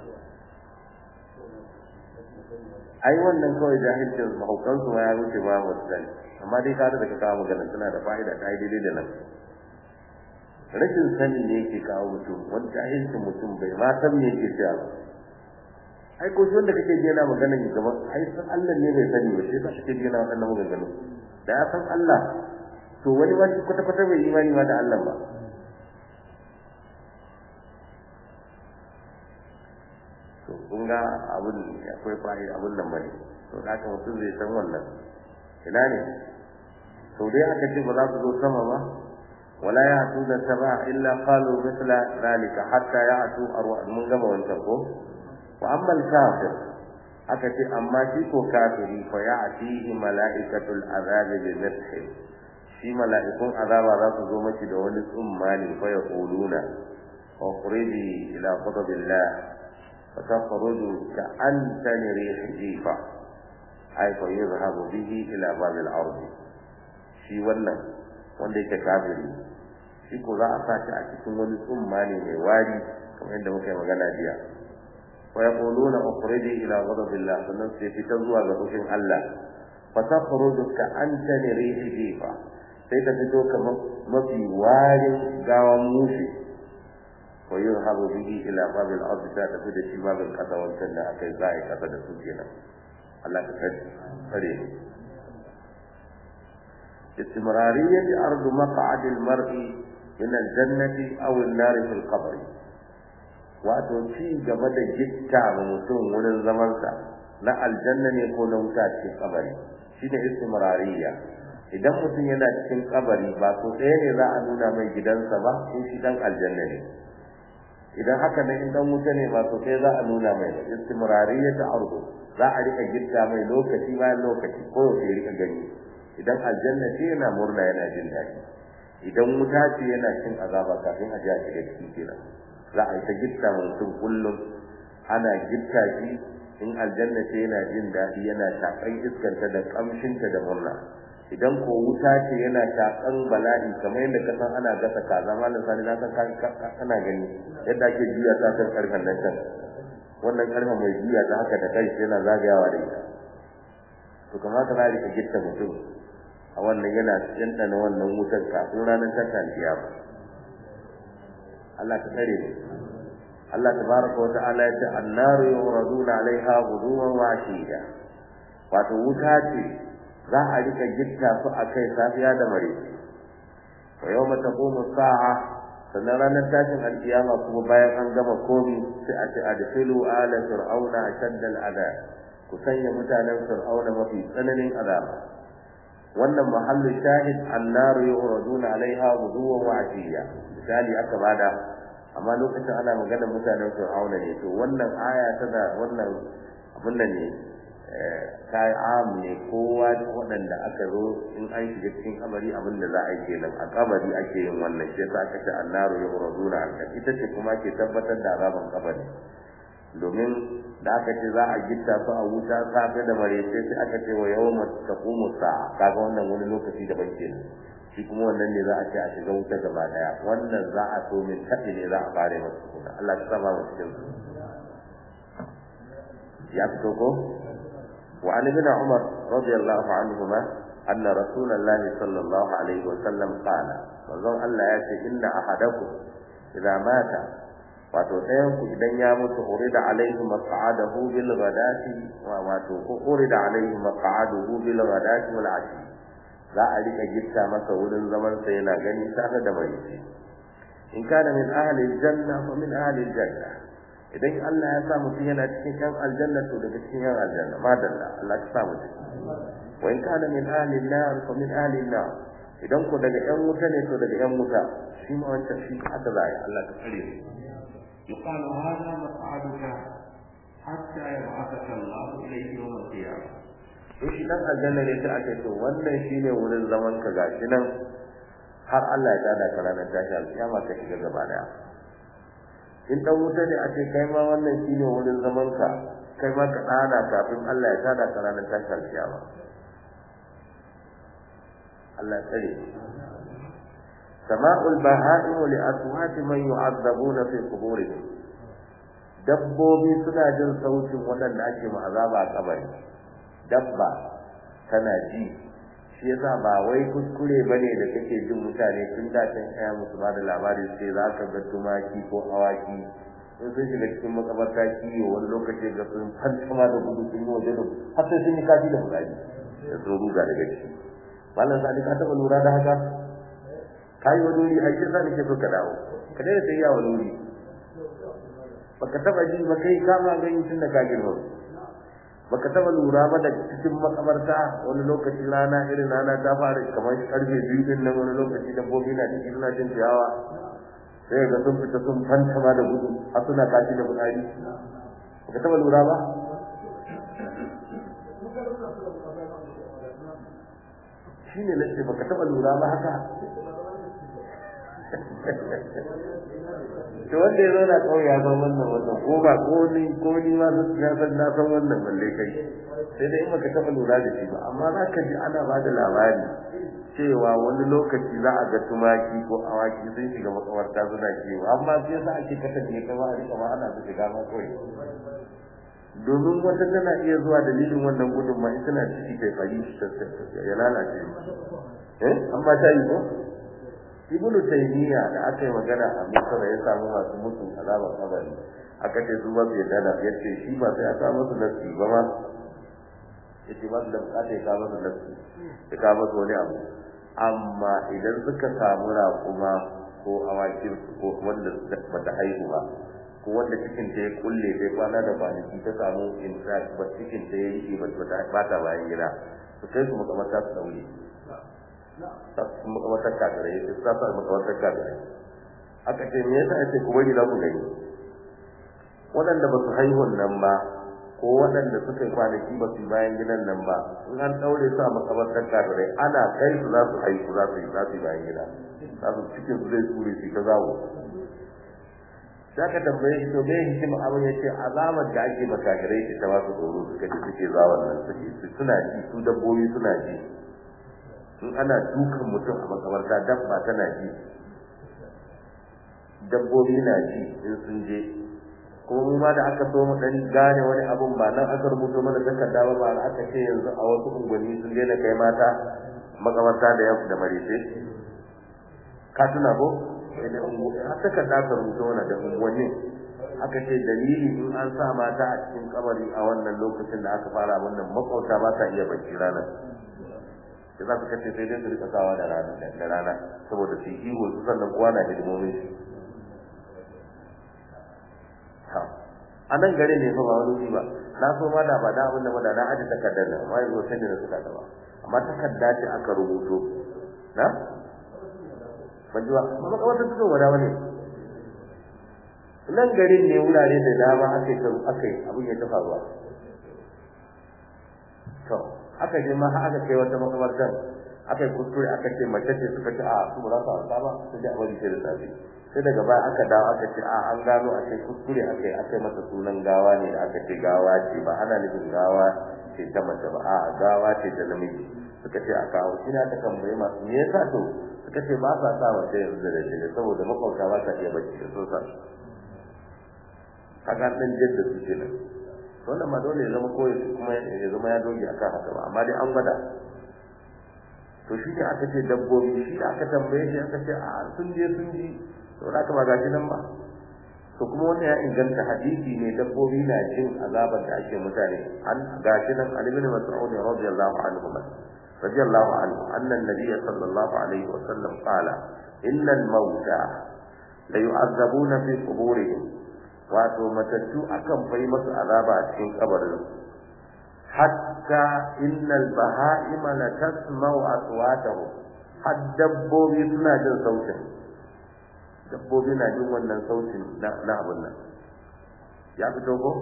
ai wannan kawai jahilcin mahaukan su ma ya wuce ba wasu sani amma dai ka da ka kawo magana tana da fa'ida ta yi daidai da nan rashin sani ne yake kawo mutum wani jahilcin mutum bai ma san me yake cewa ba ai ko shi wanda kake ji yana magana ne gaba ai san Allah ne bai sani ba sai ka kake ji yana wannan maganganu da ya san Allah to wani ma kwata kwata bai imani ma da Allah ba to kun ga abun akwai fa'i abun nan bane to da haka mutum zai san wannan ina ne sau dai aka ce ba za su zo sama ba ولا يأتون السماء إلا قالوا مثل ذلك حتى يأتوا أرواح من قبل وانتقوا وأما الكافر أكتي أما شيكو كافري فيأتيه ملائكة العذاب بمسح في ملائكة عذاب راس زومة دون أماني فيقولون اخرجي إلى غضب الله فتخرج كأنتن ريح جيفة أي فيذهب به إلى باب الأرض في ولن wanda yake kafiri shi ko za a sa shi a cikin wani tsumma ne mai wari kamar yadda muka yi magana jiya wa yaquluna ukhriji ila ghadabillah sannan sai fita zuwa ga fushin Allah fa takhruju ka anta rihi jifa sai ta fito kamar mafi warin gawan mushi wa yurhabu bihi ila babil ardi ta tafi da shi babin kasa wancan da aka yi za a yi kasa da su kenan Allah ka kare استمرارية أرض مقعد المرء من الجنة أو النار في القبر wato ci gaba da gitta ma mutum wurin zamansa na aljanna ne ko na wuta cikin kabari shi ne istimrariya idan mutum yana cikin kabari ba so ɗaya ne za a nuna mai gidansa ba in shi dan aljanna ne idan haka ne in dan wuta ne ba so ɗaya za a nuna mai istimrariya ta arzu za a rika gitta mai lokaci bayan lokaci ko yaushe rika gani idan aljanna ce yana murna yana jin daɗi idan wuta ce yana cin azaba kafin a ji a shiga ciki kenan za a yi ta gitta mutum kullum ana gitta shi in aljanna ce yana jin daɗi yana shaƙan iskanta da ƙamshinta da murna idan ko wuta ce yana shaƙan bala'i kamar yadda ka san ana gasa kaza malam sani na san kana gani yadda ake juya ta kan karfen nan can wannan karfen mai juya ta haka da kai yana zagayawa da ita to kamata na rika gitta mutum a wannan yana ɗanɗana wannan wutar kafin ranar tashin kiyama Allah ka tsare mu Allah tabaraka wa ta'ala ya ce annaru yuraduna alaiha ghuduwan wa ashiya wato wuta ce za a rika gitta su a kai safiya da mare wa yawma taqumu sa'a sannan ranar tashin alkiyama kuma bayan an gama komi sai a ce adkhilu ala fir'auna ashadda al'adab ku sanya mutanen fir'auna mafi tsananin azaba wannan mahallu shahid annaru yuraduna alaiha ghuduwan wa ashiya misali aka bada amma lokacin ana magana mutanen fir'auna ne to wannan aya tana wannan abin nan ne kai am ne kowa waɗanda aka zo in an shiga cikin kabari abin da za a yi kenan a kabari ake yin wannan shi yasa aka ce annaru yuraduna alaiha ita ce kuma ke tabbatar da azaban kabari domin da aka ce za a gitta su a wuta safe da marece sai aka ce wa yawma taqumu sa'a kaga wannan wani lokaci daban kenan shi kuma wannan ne za a ce a shiga wuta gaba daya wannan za a so min tafi ne za a fare masu kuna Allah ta saba mu cikin su ya fito ko wa an ibn umar radiyallahu anhuma anna rasulullah sallallahu alaihi wa sallam qala manzon Allah ya ce inna ahadakum idza mata wato ɗayan ku idan ya mutu urida alaihi maq'adahu bil ghadati wa wato ko urida alaihi maq'aduhu bil ghadati wal ashi za a rika gitta masa wurin zaman sa yana gani tare da mai in kana min ahli aljanna fa min ahli aljanna idan Allah ya sa mutum yana cikin yan aljanna to daga cikin yan aljanna madalla Allah ya sa mu ciki wa in kana min ahli an-nar fa min ahli an-nar idan ku daga yan wuta ne to daga yan wuta shi ma wancan shi haka za ya Allah ka tsare mu يقال هذا مقعدك حتى يبعثك الله إليه يوم القيامة to shi dan aljanna ne sai ake to wannan shine wurin zaman ka gashi nan har Allah ya tada ka ranar tashi alkiyama ka shiga gaba daya in dan wuta ne a ce kai ma wannan shine wurin zaman ka kai ma ka dana kafin Allah ya tada ka ranar tashi alkiyama Allah ya tsare sama'ul baha'im li aswati man yu'adzabuna fi quburihim dabbobi suna jin sautin waɗanda ake mu azaba a kabari dabba tana ji shi yasa ba wai kuskure bane da kake jin mutane tun da kan kaya musu ba da labari sai za ka ga tumaki ko awaki in sun shiga cikin makabarta kiyo wani lokaci ga sun fantama da gudu sun yi waje da har sai sun yi kafi da fitsari da sun ruga daga ciki malam sani ka taɓa lura da haka ka yi wani wuri ai sai nake so ka dawo ka daina sai ya wani wuri baka taɓa ji ba kai kama gani tun da ka girma baka taba lura ba da cikin makabarta wani lokaci rana irin rana ta fara kamar karfe biyu din nan wani lokaci dabbobi na cikin suna jin ciyawa sai ga sun fita sun fantama da gudu har suna kashi da fitsari baka taba lura ba shi ne na ce baka taba lura ba haka to wanda ya zauna kawai ya san wannan wannan ko ba ko ni ko ni ma na san na san wannan balle kai sai dai in baka taba lura da shi ba amma za ka ji ana ba da labari cewa wani lokaci za a ga tumaki ko awaki sun shiga makawarta suna kiwo amma sai yasa ake kasance kama a rika ma ana su shiga ma kawai domin wata tana iya zuwa dalilin wannan gudun ma tana ciki kai fari ya lalace eh amma ta yi ko ibnu taymiya da aka yi magana a misra ya samu masu mutum azabar kabari aka ce su ba su yadda da ya ce shi ba sai aka musu nasi ba ma ya ce ba su da bukata ya kawo musu nasi ya kawo musu wani abu amma idan suka samu raƙuma ko awakin ko wanda ba ta haihu ba ko wanda cikin ta ya kulle sai kwana da kwanaki ta samu intract ba cikin ta ya yi ba ba ta bayan gida su kai su makamata su daure su makamata kagarai su sa su makamata kagarai aka ce me yasa ake ku bari za ku gani waɗanda ba su haihuwan nan ba ko waɗanda suka yi kwanaki ba su bayan gidan nan ba in an ɗaure su a makabartar kafirai ana kai su za su haihu za su yi za su yi bayan gida za su cikin su zai tsure su ta zawo za ka tambaye shi to me hikima abin ya ce alamar da ake makafirai ce ta wasu tsoro suka ji suke zawon nan suke suna ji su dabbobi suna ji in ana dukan mutum a makabarta dabba tana ji dabbobi na ji in sun je kuma mu ma da aka so mu dan gane wani abun ba nan aka rubuto mana takarda ba ba aka ce yanzu a wasu unguwanni sun daina kai mata makabarta da yau da marice ka tuna ko da unguwanni har takarda aka rubuto mana da unguwanni aka ce dalili in an sa mata a cikin kabari a wannan lokacin da aka fara wannan makwauta ba ta iya bacci ranar da za su kace sai dai su rika sawa da rana da rana saboda su yi ihu su sannan kowa na hidimomin shi a nan gare ne fa ba wani ba na so ma da ba da abin da ba da na aje takardar nan amma yanzu sai da suka ba amma takarda ce aka rubuto na ban ji ba amma ka wata tudo wada wani nan garin ne wurare da dama aka yi aka yi abin ya ta faruwa to aka je ma aka kai wata makabartar aka yi kuskure aka ce mace ce suka ce a su ba za su hauka ba su ji a bari sai da safe sai daga baya aka dawo aka ce a an gano a ce kuskure aka yi aka yi masa sunan gawa ne da aka ce gawa ce ba ana nufin gawa ce ta mace ba a gawa ce ta namiji suka ce a kawo shi na ta tambaye masu me yasa to suka ce ba sa sa mace yanzu da dare saboda makwabta ba sa iya bacci da sosa haka dan jadda su ce nan wannan ma dole ya zama koyi kuma ya zama ya doge akan haka ba amma dai an gwada to shi ne aka ce dabbobi shi da aka tambaye shi aka ce a sun je sun ji to da ba gashi nan ba to kuma wannan ya inganta hadisi ne dabbobi na jin azabar da ake mutane an gashi nan Ali bin Mas'ud radiyallahu anhu radiyallahu anhu anna an-nabiy sallallahu alaihi wa sallam qala inna al-mauta la yu'azzabuna fi quburihim wato matattu akan fai masu azaba a cikin kabarin hatta innal baha'ima la tasma'u aswatahum har dabbobi suna jin sautin dabbobi na jin wannan sautin na abin nan ya fito ko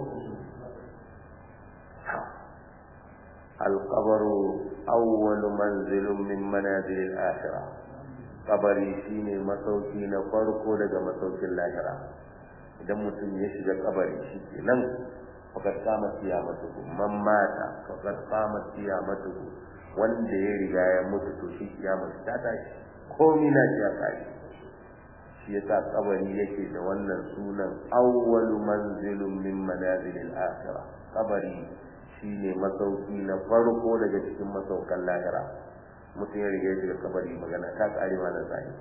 alqabaru awwalu manzilun min manazil al-akhirah kabari shine masauki na farko daga masaukin lahira idan mutum ya shiga kabari shi kenan fakat kama kiyamatu man mata fakat kama kiyamatu wanda ya riga ya mutu to shi kiyamatu ta tashi komai na ya tashi shi yasa kabari yake da wannan sunan awwalu manzilun min manazilil akhirah kabari shine masauki na farko daga cikin masaukan lahira mutum ya riga ya shiga kabari magana ta kare ma nan sai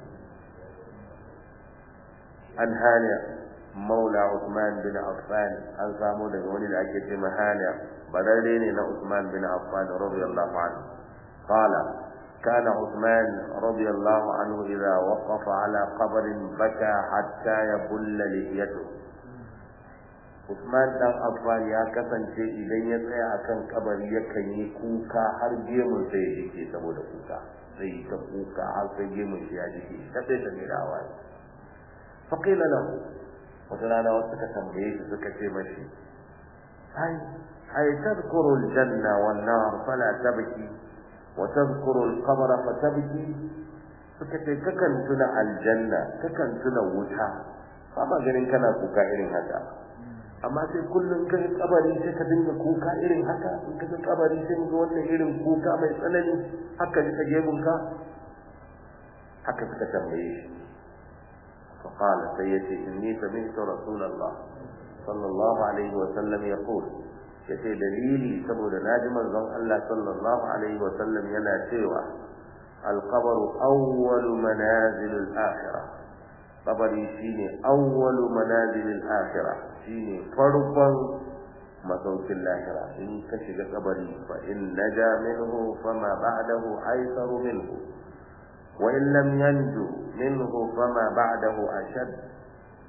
an hana maula Usman bin Affan an samu daga wani da ake ce mahana bararre ne na Usman bin Affan radiyallahu anhu qala كان عثمان رضي الله عنه إذا وقف على قبر بكى حتى يبل لحيته Usman dan Affan ya kasance idan ya tsaya akan kabari yakan yi kuka har gemun sai ya jike saboda kuka sai ta kuka har sai gemun shi ya jike ta sai ta mai rawa faqila lahu wata rana wasu suka tambaye shi suka ce mashi ai ai tadhkuru aljanna wan nar fala tabki wa tadhkuru alqabra fatabki suka ce kakan tuna aljanna kakan tuna wuta ba ma ganin kana kuka irin haka amma sai kullum kai kabari sai ka dinga kuka irin haka in ka kabari sai ga wannan irin kuka mai tsanani haka ji ka gebun ka haka suka tambaye shi فقال سيدي إني سمعت رسول الله صلى الله عليه وسلم يقول yace dalili saboda naji manzon Allah sallallahu alaihi wa sallam yana cewa al-qabr awwal manazil al-akhirah qabri shine awwal manazil al-akhirah shine farkon masaukin lahira in ka shiga kabari fa in naja minhu fama ba'dahu aysaru minhu wa in lam yanju minhu fama ba'dahu ashad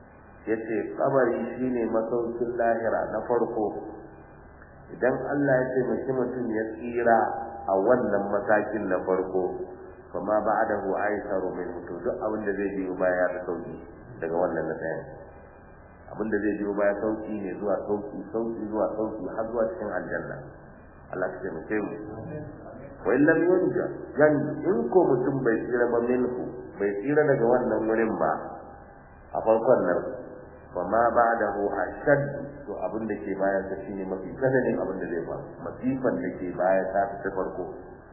yace kabari shine masaukin lahira na farko idan Allah ya taimaki mutum ya tsira a wannan matakin na farko kuma ba'dahu aisaru min to duk abin da zai biyo baya da sauki daga wannan na tsayin abin da zai biyo baya sauki ne zuwa sauki sauki zuwa sauki har zuwa cikin aljanna Allah ya taimake mu wa illam yunja yan in ko mutum bai tsira ba minhu bai tsira daga wannan wurin ba a farkon nan fa ma ba'dahu ashad to abin da ke baya ta shine mafi tsananin abin da zai faru masifan da ke baya ta ta farko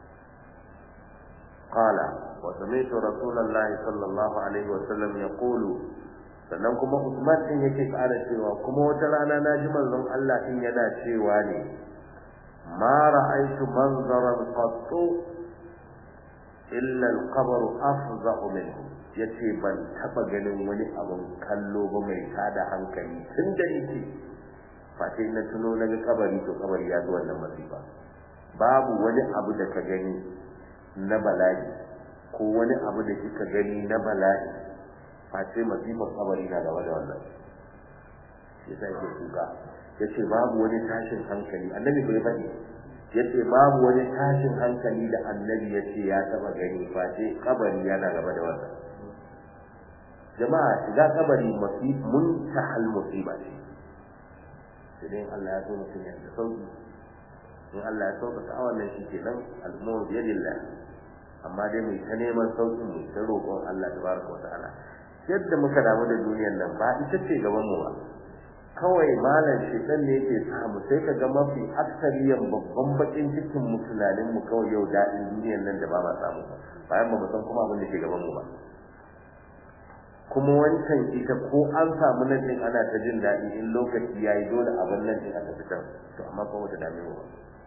qala wa sami'tu rasulullahi sallallahu alaihi wa sallam yaqulu sannan kuma Usman din yake ƙara cewa kuma wata rana na ji manzon Allah din yana cewa ne ma ra'aytu manzaran qattu illa al-qabr afza'u minhu yace ban taba ganin wani abun kallo ba mai tada hankali tun da yake face na tuno na kabari to kabari ya zo wannan masifa babu wani abu da ka gani na bala'i ko wani abu da kika gani na bala'i face masifar kabari na gaba da wannan shi sai ke kuka yace babu wani tashin hankali annabi bai faɗi yace babu wani tashin hankali da annabi yace ya taba gani face kabari yana gaba da wannan jama'a shiga kabari masif muntahal musiba ce sai Allah ya so mutum ya sauki in Allah ya sauka ta wannan shi kenan al-umur bi yadillah amma dai mai ta neman saukin mu ta roƙon Allah tabaraka wa ta'ala yadda muka damu da duniyar nan ba ita ce gaban mu ba kawai malam shekan ne yake samu sai ka ga mafi aksariyan babban bakin cikin mu tunanin mu kawai yau daɗin duniyar nan da ba ma samu bayan ba mu san kuma abin da ke gaban mu ba kuma wancan ita ko an samu nan din ana ta jin daɗi in lokaci yayi dole abin nan din aka fitar to amma kuma wata dame mu ba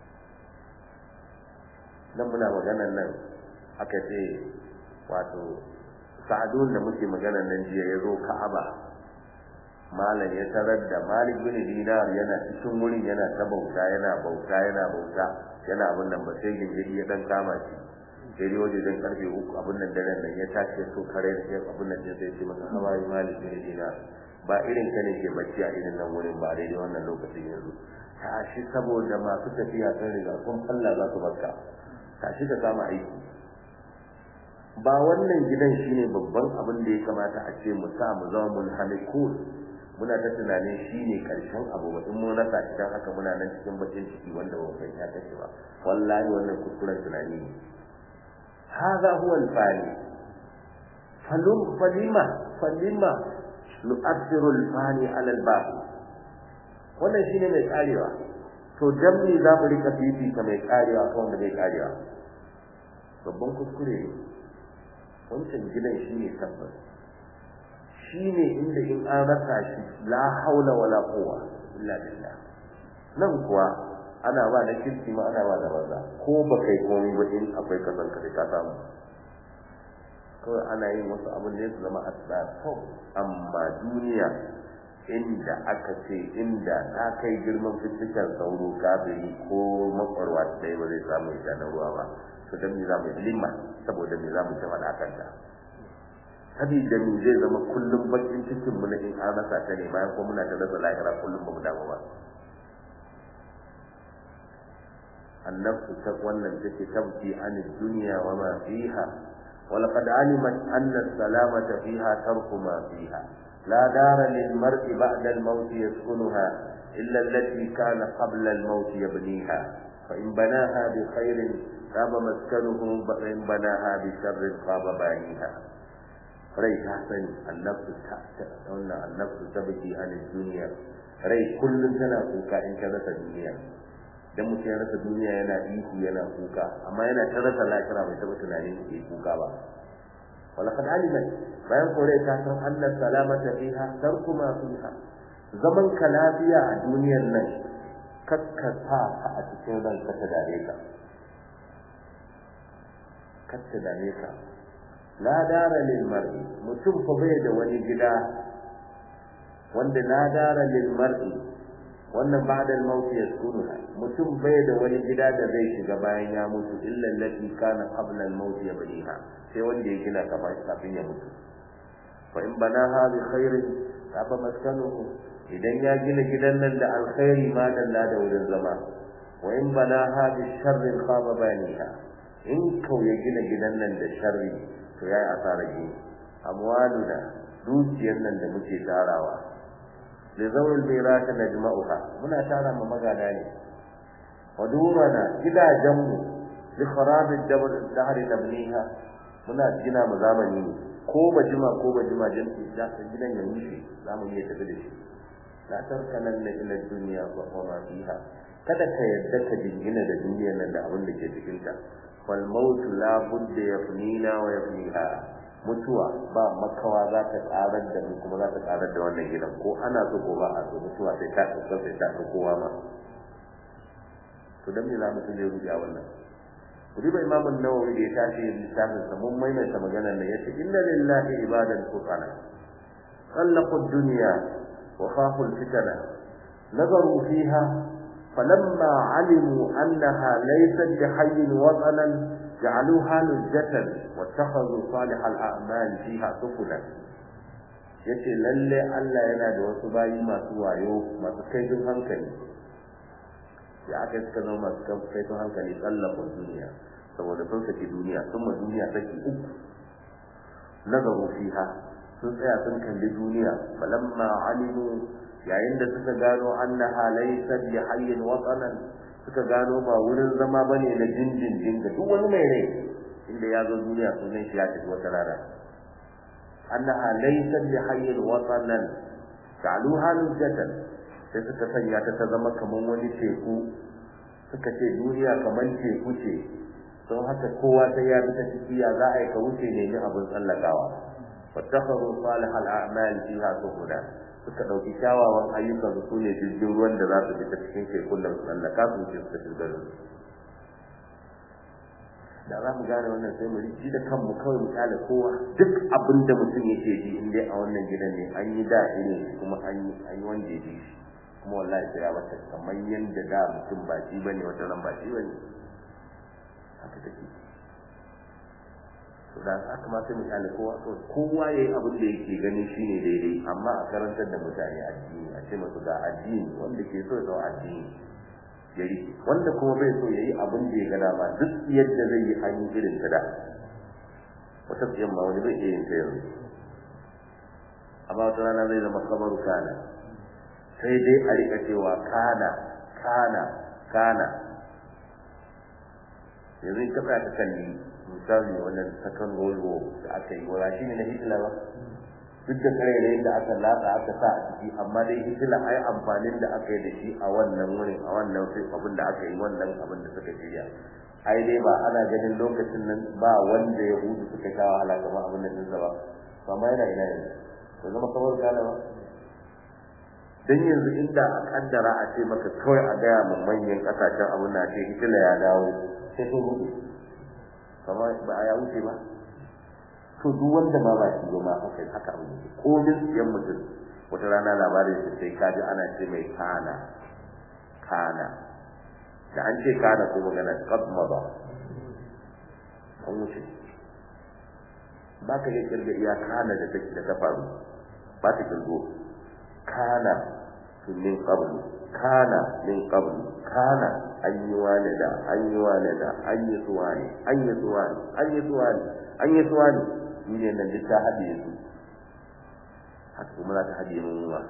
nan muna maganar nan aka ce wato sa'adun da muke maganar nan jiya ya zo ka'aba malam ya tarar da malik bin dinar yana cikin wurin yana ta bauta yana bauta yana bauta yana abin nan ba sai gingiri ya dan kama shi sai dai waje dan karfe uku abin nan daren nan ya tashi so kare da sai abin nan sai ce masa hawaii malik bin dinar ba irin ka ne ke bacci a irin nan wurin ba daidai wannan lokacin yanzu tashi saboda masu tafiya sun riga kun Allah za su barka tashi ka kama aiki ba wannan gidan shine babban abin da ya kamata a ce mu sa mu zama mun halikun muna ta tunanin shine karshen abu ba in mun rasa shi dan haka muna nan cikin bakin ciki wanda ba san ya tashi ba wallahi wannan kuskuren tunani ne hadha huwa al-fani falum falima falima nu'athiru al-fani ala al-baqi wannan shine mai karewa to dan me za mu rika fifita mai karewa kan wanda bai karewa babban kuskure ne wancan gidan shi ne tabbas shi ne inda in an rasa shi la haula wala quwwa illa billah nan kuwa ana ba da kirki ma ana ba da banza ko ba kai komai ba in akwai kasan ka ka samu kawai ana yin wasu abin da ya zama asrar kawai amma duniya inda aka ce inda ta kai girman fitikan sauro kafiri ko makwarwa ta ba zai samu ita na ruwa ba to dan me zamu limma saboda me zamu ta fada kanta sabida me zai zama kullum bakin cikin mu na in an rasa ta ne bayan ko muna ta rasa lahira kullum ba mu damu ba annafsu ta wannan take tabki an dunya wa ma fiha ولقد علمت أن السلامة فيها ترك ما فيها لا دار للمرء بعد الموت يسكنها إلا التي كان قبل الموت يبنيها فإن بناها بخير خاب مسكنه وإن بناها بشر خاب بانيها rai ta sani annabtu ta wannan annabtu ta biki an duniya rai kullum tana kuka in ta rasa duniya dan mutum ya rasa duniya yana ihu yana kuka amma yana ta rasa lafiya bai taba tunanin ke kuka ba walaqad alimat bayan kore ta san anna salamata fiha tarku ma fiha zaman ka lafiya a duniyar nan kakkasa ka a cikin ranka ta dare ka katta dare ka la dara lil mar'i mutum fa bai da wani gida wanda la dara lil mar'i wannan ba'da al-maut yaskunuha mutum bai da wani gida da zai shiga bayan ya mutu illa allati kana qabla al-maut yabniha sai wanda ya gina kamar kafin ya mutu fa in banaha bi khairin fa maskanuhu idan ya gina gidan nan da alkhairi ma dalla da wurin zama wa in banaha bi sharrin khaba baniha in kau ya gina gidan nan da sharri to yayi asara gini amwaluna dukiyar nan da muke tarawa da zawul bayrata najma'uha muna tara ma magada ne wa durana gidajenmu li kharabi dabar dahr nabniha muna gina mu zamani ne ko ba jima ko ba jima jin da gidan ya rushe zamu iya tafi da shi la tarkanan ila dunya wa ma fiha kada ka yadda ka jingina da duniyar nan da abin da ke cikin ta wal maut la budda yafnina wa yafniha mutuwa ba makawa za ta karar da mu kuma za ta karar da wannan gidan ko ana so ko ba a so mutuwa sai ta tsaka sai ta kowa ma to dan me za mu tuje rubiya wannan kudi ba imamu nawawi da ya tashi littafin sa mun maimaita maganar nan yace inna lillahi ibadan fuqara khallaqu ad-dunya wa khafu al-fitana nazaru fiha فلما علموا أنها ليست بحي وطنا جعلوها لجة واتخذوا صالح الأعمال فيها سفنا yace lalle Allah yana da wasu bayi masu wayo masu kaifin hankali ya aka suka zama masu kaifin hankali tsallafin duniya saboda sun saki duniya sun ma duniya saki uku nazaru fiha sun tsaya sun kalli duniya falamma alimu yayin da suka gano annaha laysa bi hayyin watanan suka gano ba wurin zama bane na dindindin ga duk wani mai rai inda ya zo duniya sunan shi ya tafi wata rana annaha laysa bi hayyin watanan ja'aluha lujatan sai suka sanya ta ta zama kaman wani teku suka ce duniya kaman teku ce don haka kowa sai ya bi ta ciki ya za a yi ka wuce ne ni abin tsallakawa fattakhadhu salihal a'mal fiha suhuda suka ɗauki kyawawan ayyukan su ne jirgin ruwan da za su fita cikin tekun da su tsallaka su ce suka shiga da da za mu gane wannan sai mu ji da kanmu kawai mu kyale kowa duk abin da mutum yake ji in dai a wannan gidan ne an yi da ne kuma an yi an yi wanda ya ji shi kuma wallahi sai ya bata kamar yanda da mutum ba shi bane wata ran ba shi bane haka take to da haka ma sai mu kyale kowa to kowa yayi abin da yake ganin shine daidai amma a karantar da mutane addini a ce musu ga addini wanda ke so ya addini yari wanda kuma bai so yayi abin da ya gada ba duk yadda zai yi hanyar irin ta da wata tsiyan ma wani bai iya yin ta yanzu amma wata rana zai zama kamaru kana sai dai a rika cewa kana kana kana yanzu in ka tsaya ka kalli misali wannan second world war da aka yi wala shi ne na hitler ba duk da karerayin da aka latsa aka sa a ciki amma dai hitler ai amfanin da aka yi da shi a wannan wurin a wannan sai abin da aka yi wannan abin da suka shirya ai dai ba ana ganin lokacin nan ba wanda ya hudu suka sha wahala kamar abin da sun ba amma yana ina yanzu to zama kawai gane ba dan yanzu inda a kaddara a ce maka kawai a gaya mun manyan kasashen abin da ce hitler ya dawo sai sun hudu kamar ba a ya wuce ba to duk wanda ma ba shi ma haka haka abu ne ko yan mutum wata rana labarin shi sai kaji ana ce mai kana kana da an ce kana ko magana qad mada an wuce ba ka iya kirga iya kana da take da ta faru ba ta kirgo kana min qablu kana min qablu kana an yi wane da an yi wane da an yi suwa ne an yi suwa ne an yi suwa ne an yi suwa ne ni ne nan duk ta haɗe su haka kuma za ta haɗe mun ma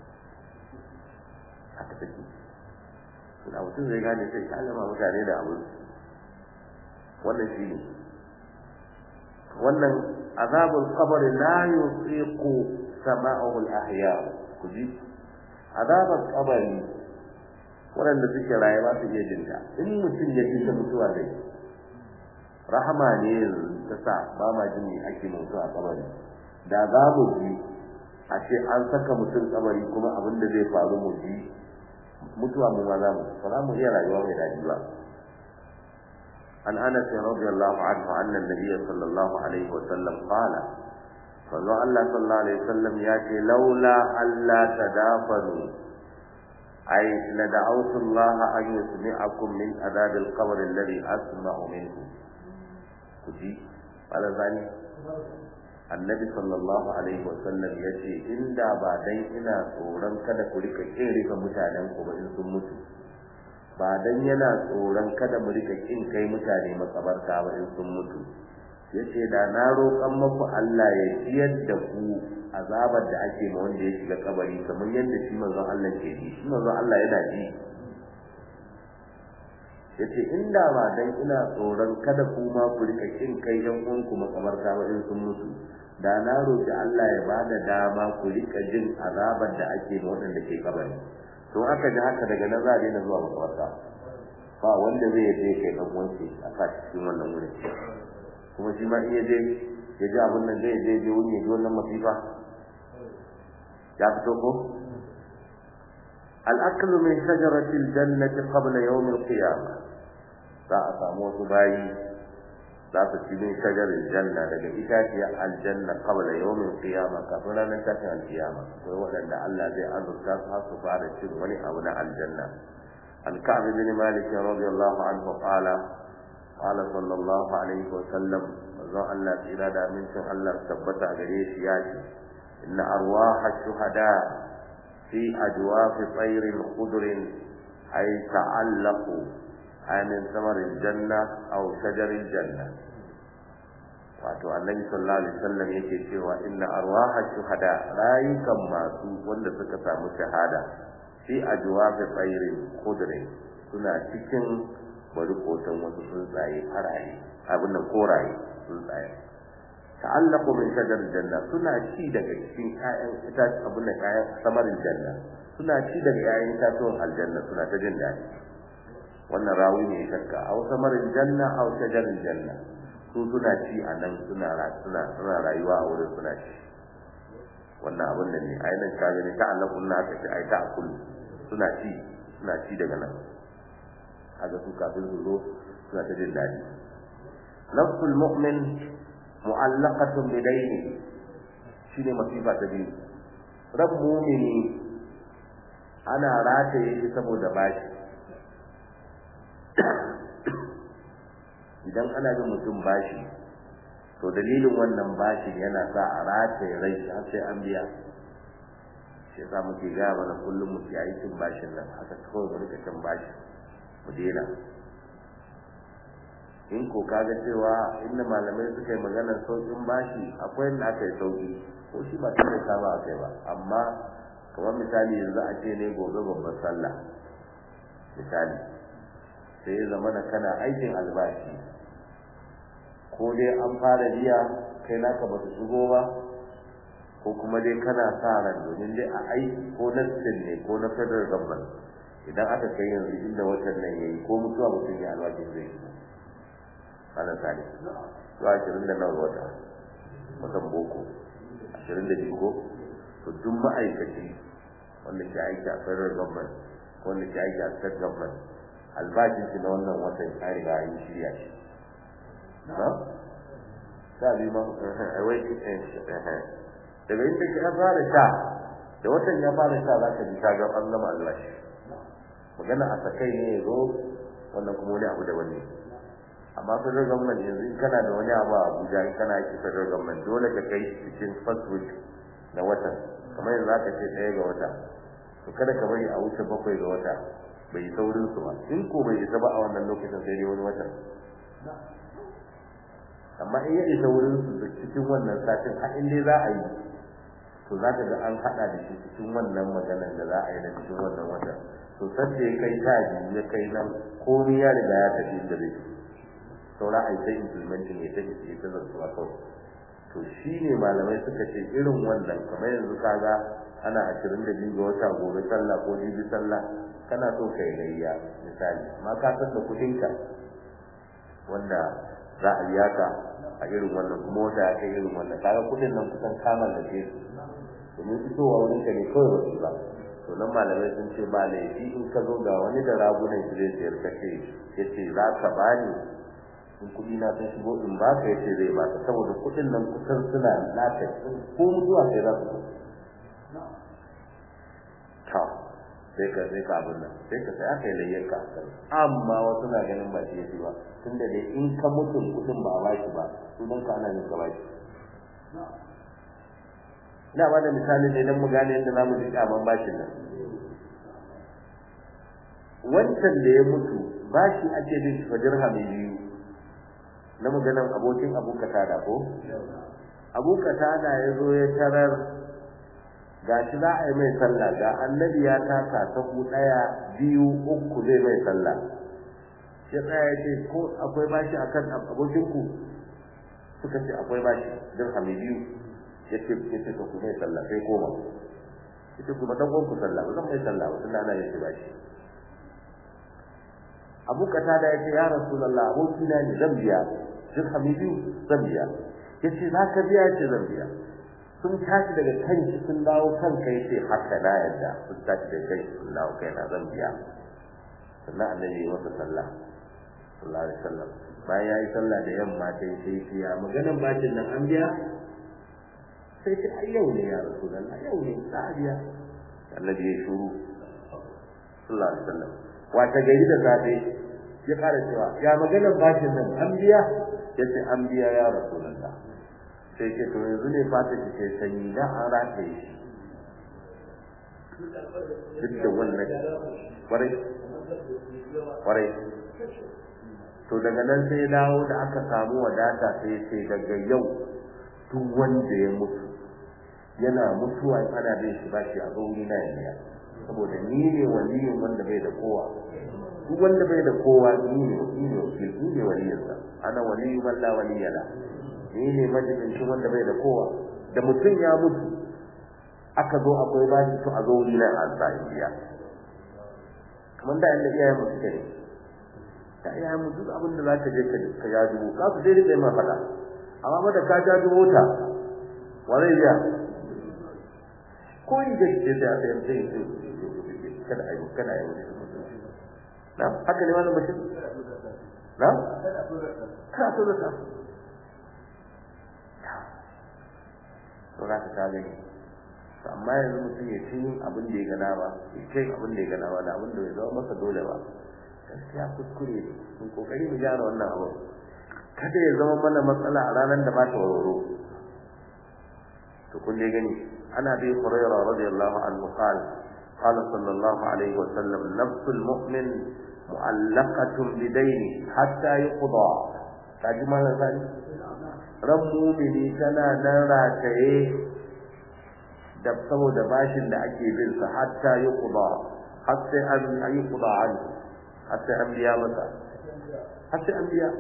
haka take da mutum zai gane sai ka alama mutane da abu wannan shi ne wannan azabul qabr la yusiqu sama'ahu al-ahya ku ji azabul qabri waɗanda suke raye ba su iya jin ta in mutum ya ji ta mutuwa dai rahama ne ta sa ba ma jin me ake mutu a kabari da za mu ji a ce an saka mutum kabari kuma abin da zai faru mu ji mutuwa mu ma za mu ba za mu iya rayuwa mai daɗi ba an anas radiyallahu anhu anna nabiyya sallallahu alaihi wa sallam qala sallallahu Allah sallallahu alaihi wa sallam ya ce laula alla tadafanu أي لدعوت الله أن يسمعكم من عذاب القبر الذي أسمع منه كجي قال ذلك annabi sallallahu alaihi wasallam ya ce inda ba dan ina tsoron kada ku rika kin rika mutanen ku ba in sun mutu ba dan yana tsoron kada mu rika kin kai mutane makabarta ba in sun mutu yace da na roƙan maku Allah ya ciyar da ku azabar da ake ma wanda ya shiga kabari kamar yadda shi manzon Allah ke ji shi manzon Allah yana ji yace inda ba dan ina tsoron kada ku ma ku rika kin kai yan uwanku makabarta ba in sun mutu da na roƙi Allah ya bada dama ku rika jin azabar da ake ma wanda ke kabari to aka ji haka daga nan za a daina zuwa makabarta ba wanda zai je kai dan uwansa a sa cikin wannan wurin kuma shi ma iya je ya ji abin nan zai je je wuni ya ji wannan masifa ya fito ko الأكل من شجرة الجنة قبل يوم القيامة za a samu wasu bayi za su ci min shajarin janna daga itaciyar aljanna qabla yawmin qiyama kafin ranar tashin alkiyama akwai waɗanda Allah zai azurta su har su fara cin wani abu na aljanna an ka'ab bin malik radiyallahu anhu qala qala sallallahu alaihi wa sallam manzo Allah tsira da amincin Allah tabbata gare shi ya ce inna arwaha shuhada fi ajwafi tayrin khudrin ay ta'allaqu من ثمر الجنة أو شجر الجنة wato annabi sallallahu alaihi wasallam yake cewa inna arwaha shuhada rayukan masu wanda suka samu shahada fi ajwabi tsairin khudrin suna cikin barikotan wasu tsuntsaye faraye abin nan koraye tsuntsaye ta'allaqu min shajar janna suna ci daga cikin ƴaƴan ita abin nan ƴaƴan samarin janna suna ci daga ƴaƴan itatuwan aljanna suna ta jin daɗi wannan rawi ne ya shakka aw samarin janna aw shajarin janna su suna ci a nan suna suna suna rayuwa a wurin suna ci wannan abin nan ne ayi nan ka gani ta Allah kunna aka ce ai ta akul suna ci suna ci daga nan kaga su kafin su zo suna ta jin daɗi nafsul mu'min mu'allaqatun bi dayni shine masifa ta biyu rab mu'mini ana rataye shi saboda bashi idan ana bin mutum bashi to dalilin wannan bashin yana sa a rataye rai har sai an biya shi yasa muke ga mana kullum mu yi aikin bashin nan haka kawai mu rika cin bashi mu dena in ko kaga cewa inda malamai suka yi maganar saukin bashi akwai inda aka yi sauki ko shi ba tun da saba a kai ba amma kamar misali yanzu a ce ne gobe babban sallah misali sai ya zama kana aikin albashi ko dai an fara biya kai naka ba su shigo ba ko kuma dai kana sa ran domin dai a aiki ko na ne ko na federal government idan aka kai yanzu inda watan nan yayi ko mutuwa mutum ya albashin zai yi ana sani to ashirin da nawa wata watan boko ashirin da biyu ko to duk ma'aikaci wanda ke aiki a federal government wanda ke aiki a state government albashin shi na wannan watan ya riga yi shirya shi na sa bi ma wai daga inda ka fara sha da watan ya fara sha za ka ji ka ga an gama albashi magana a sakai ne ya zo wannan kuma wani abu da wani amma federal government yanzu in kana da wani abu a Abuja in kana aiki federal government dole ka kai cikin first week na watan kamar yanzu za ka ce ɗaya ga wata to kada ka bari a wuce bakwai ga wata bai saurin su ba in ko bai isa ba a wannan lokacin sai dai wani watan amma in ya isa wurin su da cikin wannan satin har in dai za a yi to za ka ga an haɗa da shi cikin wannan maganar da za a yi na cikin wannan watan to sadda ya kai ta biyu ya kai nan komai ya riga ya tafi inda zai saura a yi sai implementing ya tafi ya ta zartuwa kawai to shi ne malamai suka ce irin wannan kamar yanzu kaga ana ashirin da biyu ga wata gobe sallah ko jibi sallah kana so kai gayya misali amma ka san da kudinka wanda za a biya ka a irin wannan kuma wata ya kai irin wannan kaga kudin nan kusan kamar da ke su domin fitowa wurin ka ne kawai wasu ba to nan malamai sun ce ba laifi in ka zo ga wani da ragunan shi zai sayar ka ce ya ce za ka bani in kuɗi na sun shigo in ba ka ya ce zai ba ka saboda kuɗin nan kusan suna naka ko mutuwa sai za su zo sai ka sai ka abin nan sai ka sai aka yi layyar ka amma wasu na ganin ba shi yafi ba tunda dai in ka mutu kudin ba a baki ba sunan ka ana yin ka baki ina ba da misali ne don mu gane yadda za mu ji kyaman bashin nan wancan da ya mutu bashi ake bin shi fa dirhami biyu na maganan abokin abu da ko abu da ya zo ya tarar ga shi za a yi mai sallah ga annabi ya taka sahu ɗaya biyu uku zai mai sallah shi tsaya ya ce ko akwai bashi akan abokinku suka ce akwai bashi dirhami biyu ya ce ya ce ku mai sallah sai koma ya ce ku dan ku sallah ba zan mai sallah ba tunda ana yin shi bashi abu kata da ya ce ya rasulullah abokina ne zan biya dirhami biyu zan biya ya ce za ka biya ce zan biya sun tashi daga kanki sun dawo kan kai sai haka na yadda sun tashi daga kanki sun dawo kai na zan biya sannan annabi ya masa sallah sallallahu alaihi wasallam bayan ya yi sallah da yamma sai sai sai ya maganan bacin nan an biya sai sai ai yau ne ya rasulullah yau ne za a biya annabi ya shuru sallallahu alaihi wasallam wata gari da safe ya kara cewa ya maganan bacin nan an biya ya ce an biya ya rasulullah sai ce to yanzu ne fata ki sai sanyi da an rataye shi duk da wannan kwarai kwarai to daga nan sai ya dawo da aka samu wadata sai sai daga yau duk wanda ya mutu yana mutuwa in ana bin shi bashi a gauri na yanya saboda ni ne waliyin wanda bai da kowa duk wanda bai da kowa ni ne ni ne ni ne waliyinsa ana waliyu man la waliyala ni ne majalisin wanda bai da kowa da mutum ya mutu aka zo akwai bashi to a zo wuri na azza indiya kamar da yanda iyayen mu suke ne da iyayen mu duk abin da za ka je ka ka ya dubo ka su dai dai ma fada amma mata ka ja dubo ta wa zai biya ko yi da ke da sai sai kada ayi kada ayi na haka ne wannan mutum na ka so da ka to za ka ta gani to amma yanzu mutum ya ci abin da ya gana ba ya kai abin da ya gana ba da abin da bai zama masa dole ba gaskiya kuskure ne mun kokari mu gyara wannan abu kada ya zama mana matsala a ranar da ba ta warwaro to kun dai gani ana bi hurairah radiyallahu anhu qala qala sallallahu alaihi wa sallam nafsul mu'min mu'allaqatun bidayni hatta yuqda kaji ma zan ran mumini tana nan rataye da saboda bashin da ake bin sa hatta yi kuda har sai an yi kuda an har sai an biya masa har sai an biya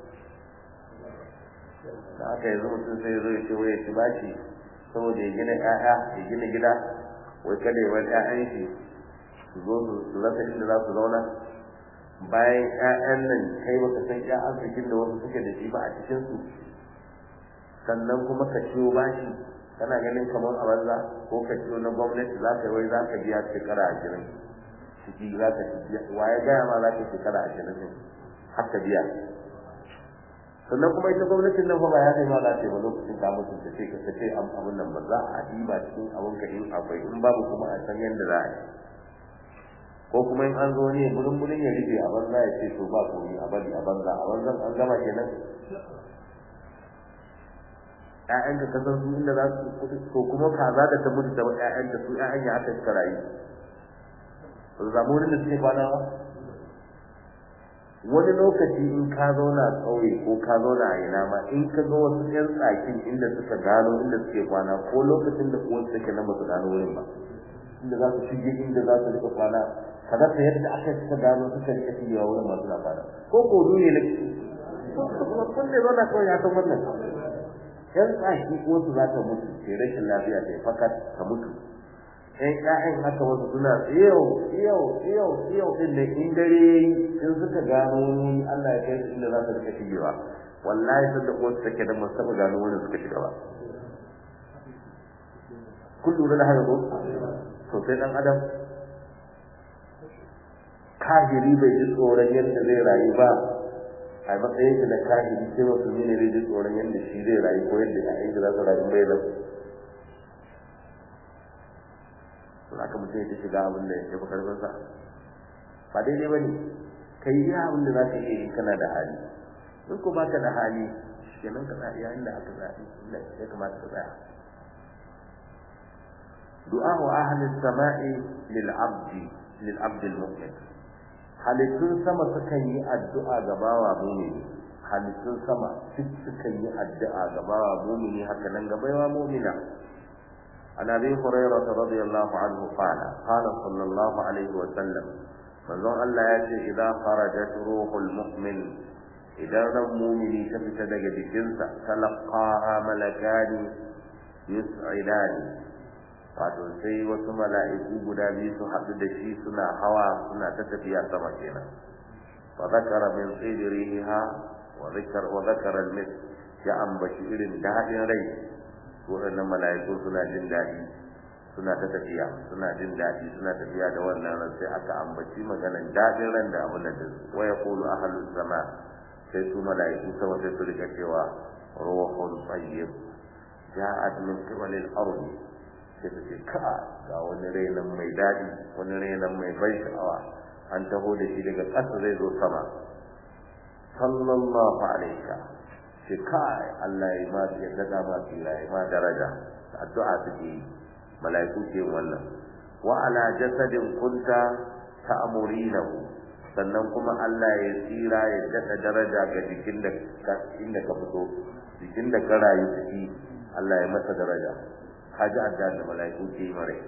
da aka yanzu mutum sai zo ya ce wai ya ci bashi saboda ya gina ƴaƴa ya gina gida wai kada ya bar ƴaƴan shi su zo su rasa inda za su zauna bayan ƴaƴan nan kai baka san ƴaƴan arzikin da wasu suke da shi ba a cikin su sannan kuma ka ciwo bashi kana ganin kamar a banza ko ka ciwo na gwamnati za ka wai za ka biya shekara ashirin ciki za ka biya wa ya gaya ma za ka shekara ashirin ne har ka biya sannan kuma ita gwamnatin nan fa ba ya kai ma za ta yi ba lokacin ka mutu ta ce ka ta ce an abun nan ba za a diba cikin abun ka in akwai in babu kuma a san yadda za a yi ko kuma in an zo ne bulun bulun ya rufe a banza ya ce to ba komai a bari a banza a banzan an gama kenan ƴaƴanka ka san su inda za su ko kuma kaza da ta mutu da ƴaƴanta su ƴaƴan ya aka suka rayu ba su samu wurin da suke kwana ba wani lokaci in ka zauna ƙauye ko ka zauna a ina ma in ka ga wasu ƴan tsakin inda suka gano inda suke kwana ko lokacin da uwan suke nan ba su gano wurin ba inda za su shige inda za su rika kwana ka rasa yadda aka suka gano suka rika shigewa wurin masu na kwana ko ko ne ne kun ne zauna kawai ya san wannan yan tsaki wasu za ta mutu ke rashin lafiya ta fakat ta mutu ɗan ƴaƴan haka wasu suna tsiyau tsiyau tsiyau tsiyau ɗin da in dare in suka gano wani Allah ya kai su inda za su rika shigewa wallahi sanda wasu take da masu taɓa gano wani suka shiga ba kun lura da haka ko to sai ɗan adam kafiri bai ji tsoron yadda zai rayu ba a matsayin shi da kahiri sai musulmi ne zai ji tsoron yadda shi zai rayu ko yadda ƴaƴan shi za su rayu bai da to haka mutum ya shiga abin da ya fi karfin sa ba daidai ba ne ka yi iya abin da za ka iya yi kana da hali in ko baka da hali kenan ka tsaya yayin da aka tsaya inda ya kamata ka tsaya du'a wa ahli samai lil abdi lil abdi al mu'min halittun sama sukan yi addu'a ga bawa mumini halittun sama duk sukan yi addu'a ga bawa mumini haka nan ga baiwa mumina عن ابي هريره رضي الله عنه قال قال صلى الله عليه وسلم manzon Allah ya ce idan kharajat ruhul mu'min idan ran mumini ta fita daga jikinsa talaqaha malakani yus'idani wato sai wasu mala'iku guda biyu su haɗu da shi suna hawa suna ta tafiya sama kenan wa zakara min sidriha wa zakar wa zakara al ya ambaci irin daɗin rai waɗannan mala'iku suna jin daɗi suna ta tafiya suna jin daɗi suna tafiya da wannan ran sai aka ambaci maganan daɗin ran da abin da wa yaqulu ahlus sama sai su mala'iku sama sai su rika cewa ruhun tayyib ja'at min qibalil ardi sai su ce ka ga wani rainan mai daɗi wani rainan mai ban sha'awa an taho da shi daga ƙasa zai zo sama sallallahu alaika ce kai Allah ya ma ya daga ma tsira ya ma daraja addu'a suke yi mala'iku ke wannan wa ala jasadin kunta ta'murinahu sannan kuma Allah ya tsira ya daɗa daraja ga jikin da inda ka fito jikin da ka rayu ciki Allah ya masa daraja haji adda da mala'iku ke yi mare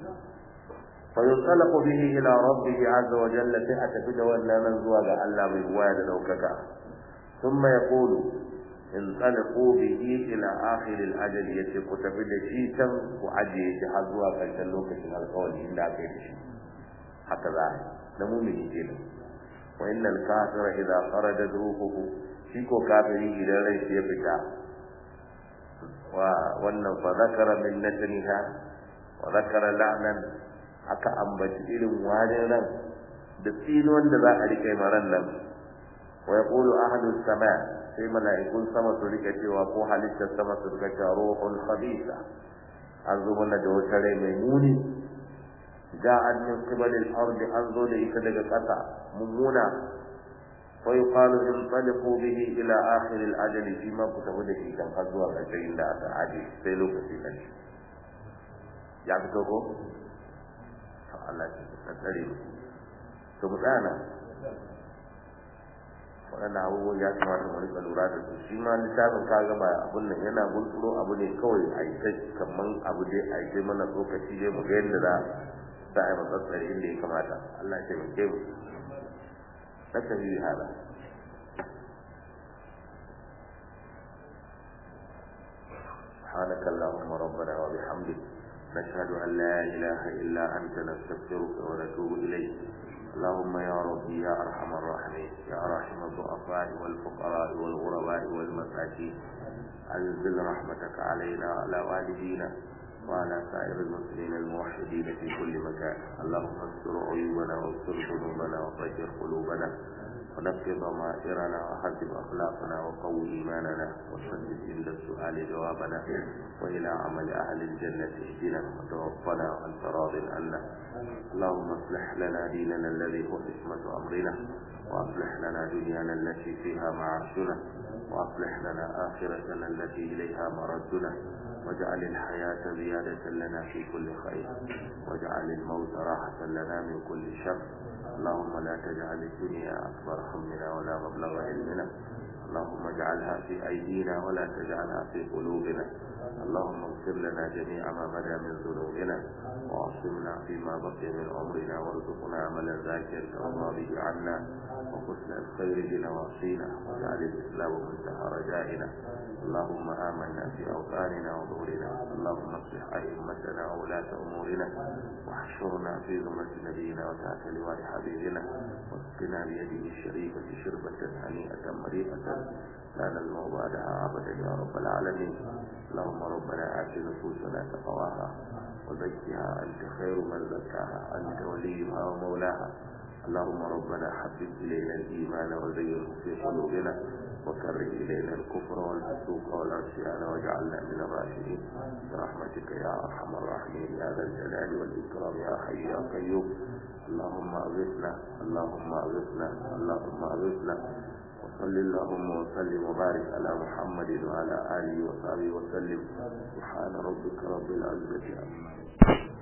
fa yusalaqu bihi ila rabbih azza wa jalla sai a tafi da wannan nan zuwa ga Allah mai ruwaya da daukaka thumma yaqulu in talaqu bihi ila akhir al-ajal yace ku tafi da shi can ku ajiye shi har zuwa karshen lokacin alƙawari inda aka yi da shi haka za a da mumini kenan wa innal kafira idza kharaja ruhuhu shi ko kafiri idan rai ya fita wa wannan fa zakara min natniha wa zakara la'nan aka ambaci irin wani ran da tsinuwan da za a rike maran nan wa yaqulu ahadu sama sai mala'ikun sama su rike cewa ko halittar sama su rike cewa ruhul khabisa an zo mana da wata rai mai muni ja'at min qibalil ardi an zo da ita daga ƙasa mummuna wa yuqalu intaliqu bihi ila akhir al ajali fi ma kutabu da shi kan har zuwa ƙarshen inda aka aje sai lokaci kan ya fito ko to Allah ya tsare mu to mu tsana waɗannan abubuwan ya kamata mu rika lura da su shi ma littafin ka gaba abun nan yana gunturo abu ne kawai a yi kaman abu dai a yi mana lokaci dai mu ga yadda za za a yi matsatsari inda ya kamata Allah ya taimake mu naka yi hada سبحانك اللهم ربنا وبحمدك نشهد أن لا إله إلا أنت نستغفرك ونتوب إليك اللهم يا ربي يا أرحم الراحمين يا راحم الضعفاء والفقراء والغرباء والمساكين أنزل رحمتك علينا وعلى والدينا وعلى سائر المسلمين الموحدين في كل مكان اللهم استر عيوبنا واستر ذنوبنا وطهر قلوبنا ونقي ضمائرنا وحسب أخلاقنا وقوي إيماننا وسدد عند السؤال جوابنا وإلى عمل أهل الجنة اهدنا وتوفنا وأنت راض عنا اللهم اصلح لنا ديننا الذي هو عصمة أمرنا وأصلح لنا دنيانا التي فيها معاشنا وأصلح لنا آخرتنا التي إليها مردنا واجعل الحياة زيادة لنا في كل خير واجعل الموت راحة لنا من كل شر اللهم لا تجعل الدنيا أكبر همنا ولا مبلغ علمنا اللهم اجعلها في أيدينا ولا تجعلها في قلوبنا اللهم اغفر لنا جميع ما بدا من ذنوبنا وعصمنا فيما بقي من عمرنا وارزقنا عملا ذاكرا وراضي عنا وحسن الخير بنواصينا واجعل الإسلام منتهى رجائنا اللهم آمنا في أوطاننا وظهورنا اللهم اصلح أئمتنا وولاة أمورنا واحشرنا في زمرة نبينا وتحت لواء حبيبنا واسقنا بيده الشريفة شربة هنيئة مريئة لا نزمع بعدها أبدا يا رب العالمين اللهم ربنا آت نفوسنا تقواها وزكها أنت خير من زكاها أنت وليها ومولاها اللهم ربنا حبب إلينا الإيمان وزينه في قلوبنا وكره إلينا الكفر والفسوق والعصيان واجعلنا من الراشدين برحمتك يا أرحم الراحمين يا ذا الجلال والإكرام يا حي يا قيوم اللهم أغثنا اللهم أغثنا اللهم أغثنا صل اللهم وسلم وبارك على محمد وعلى آله وصحبه وسلم سبحان ربك رب العزة عما يصفون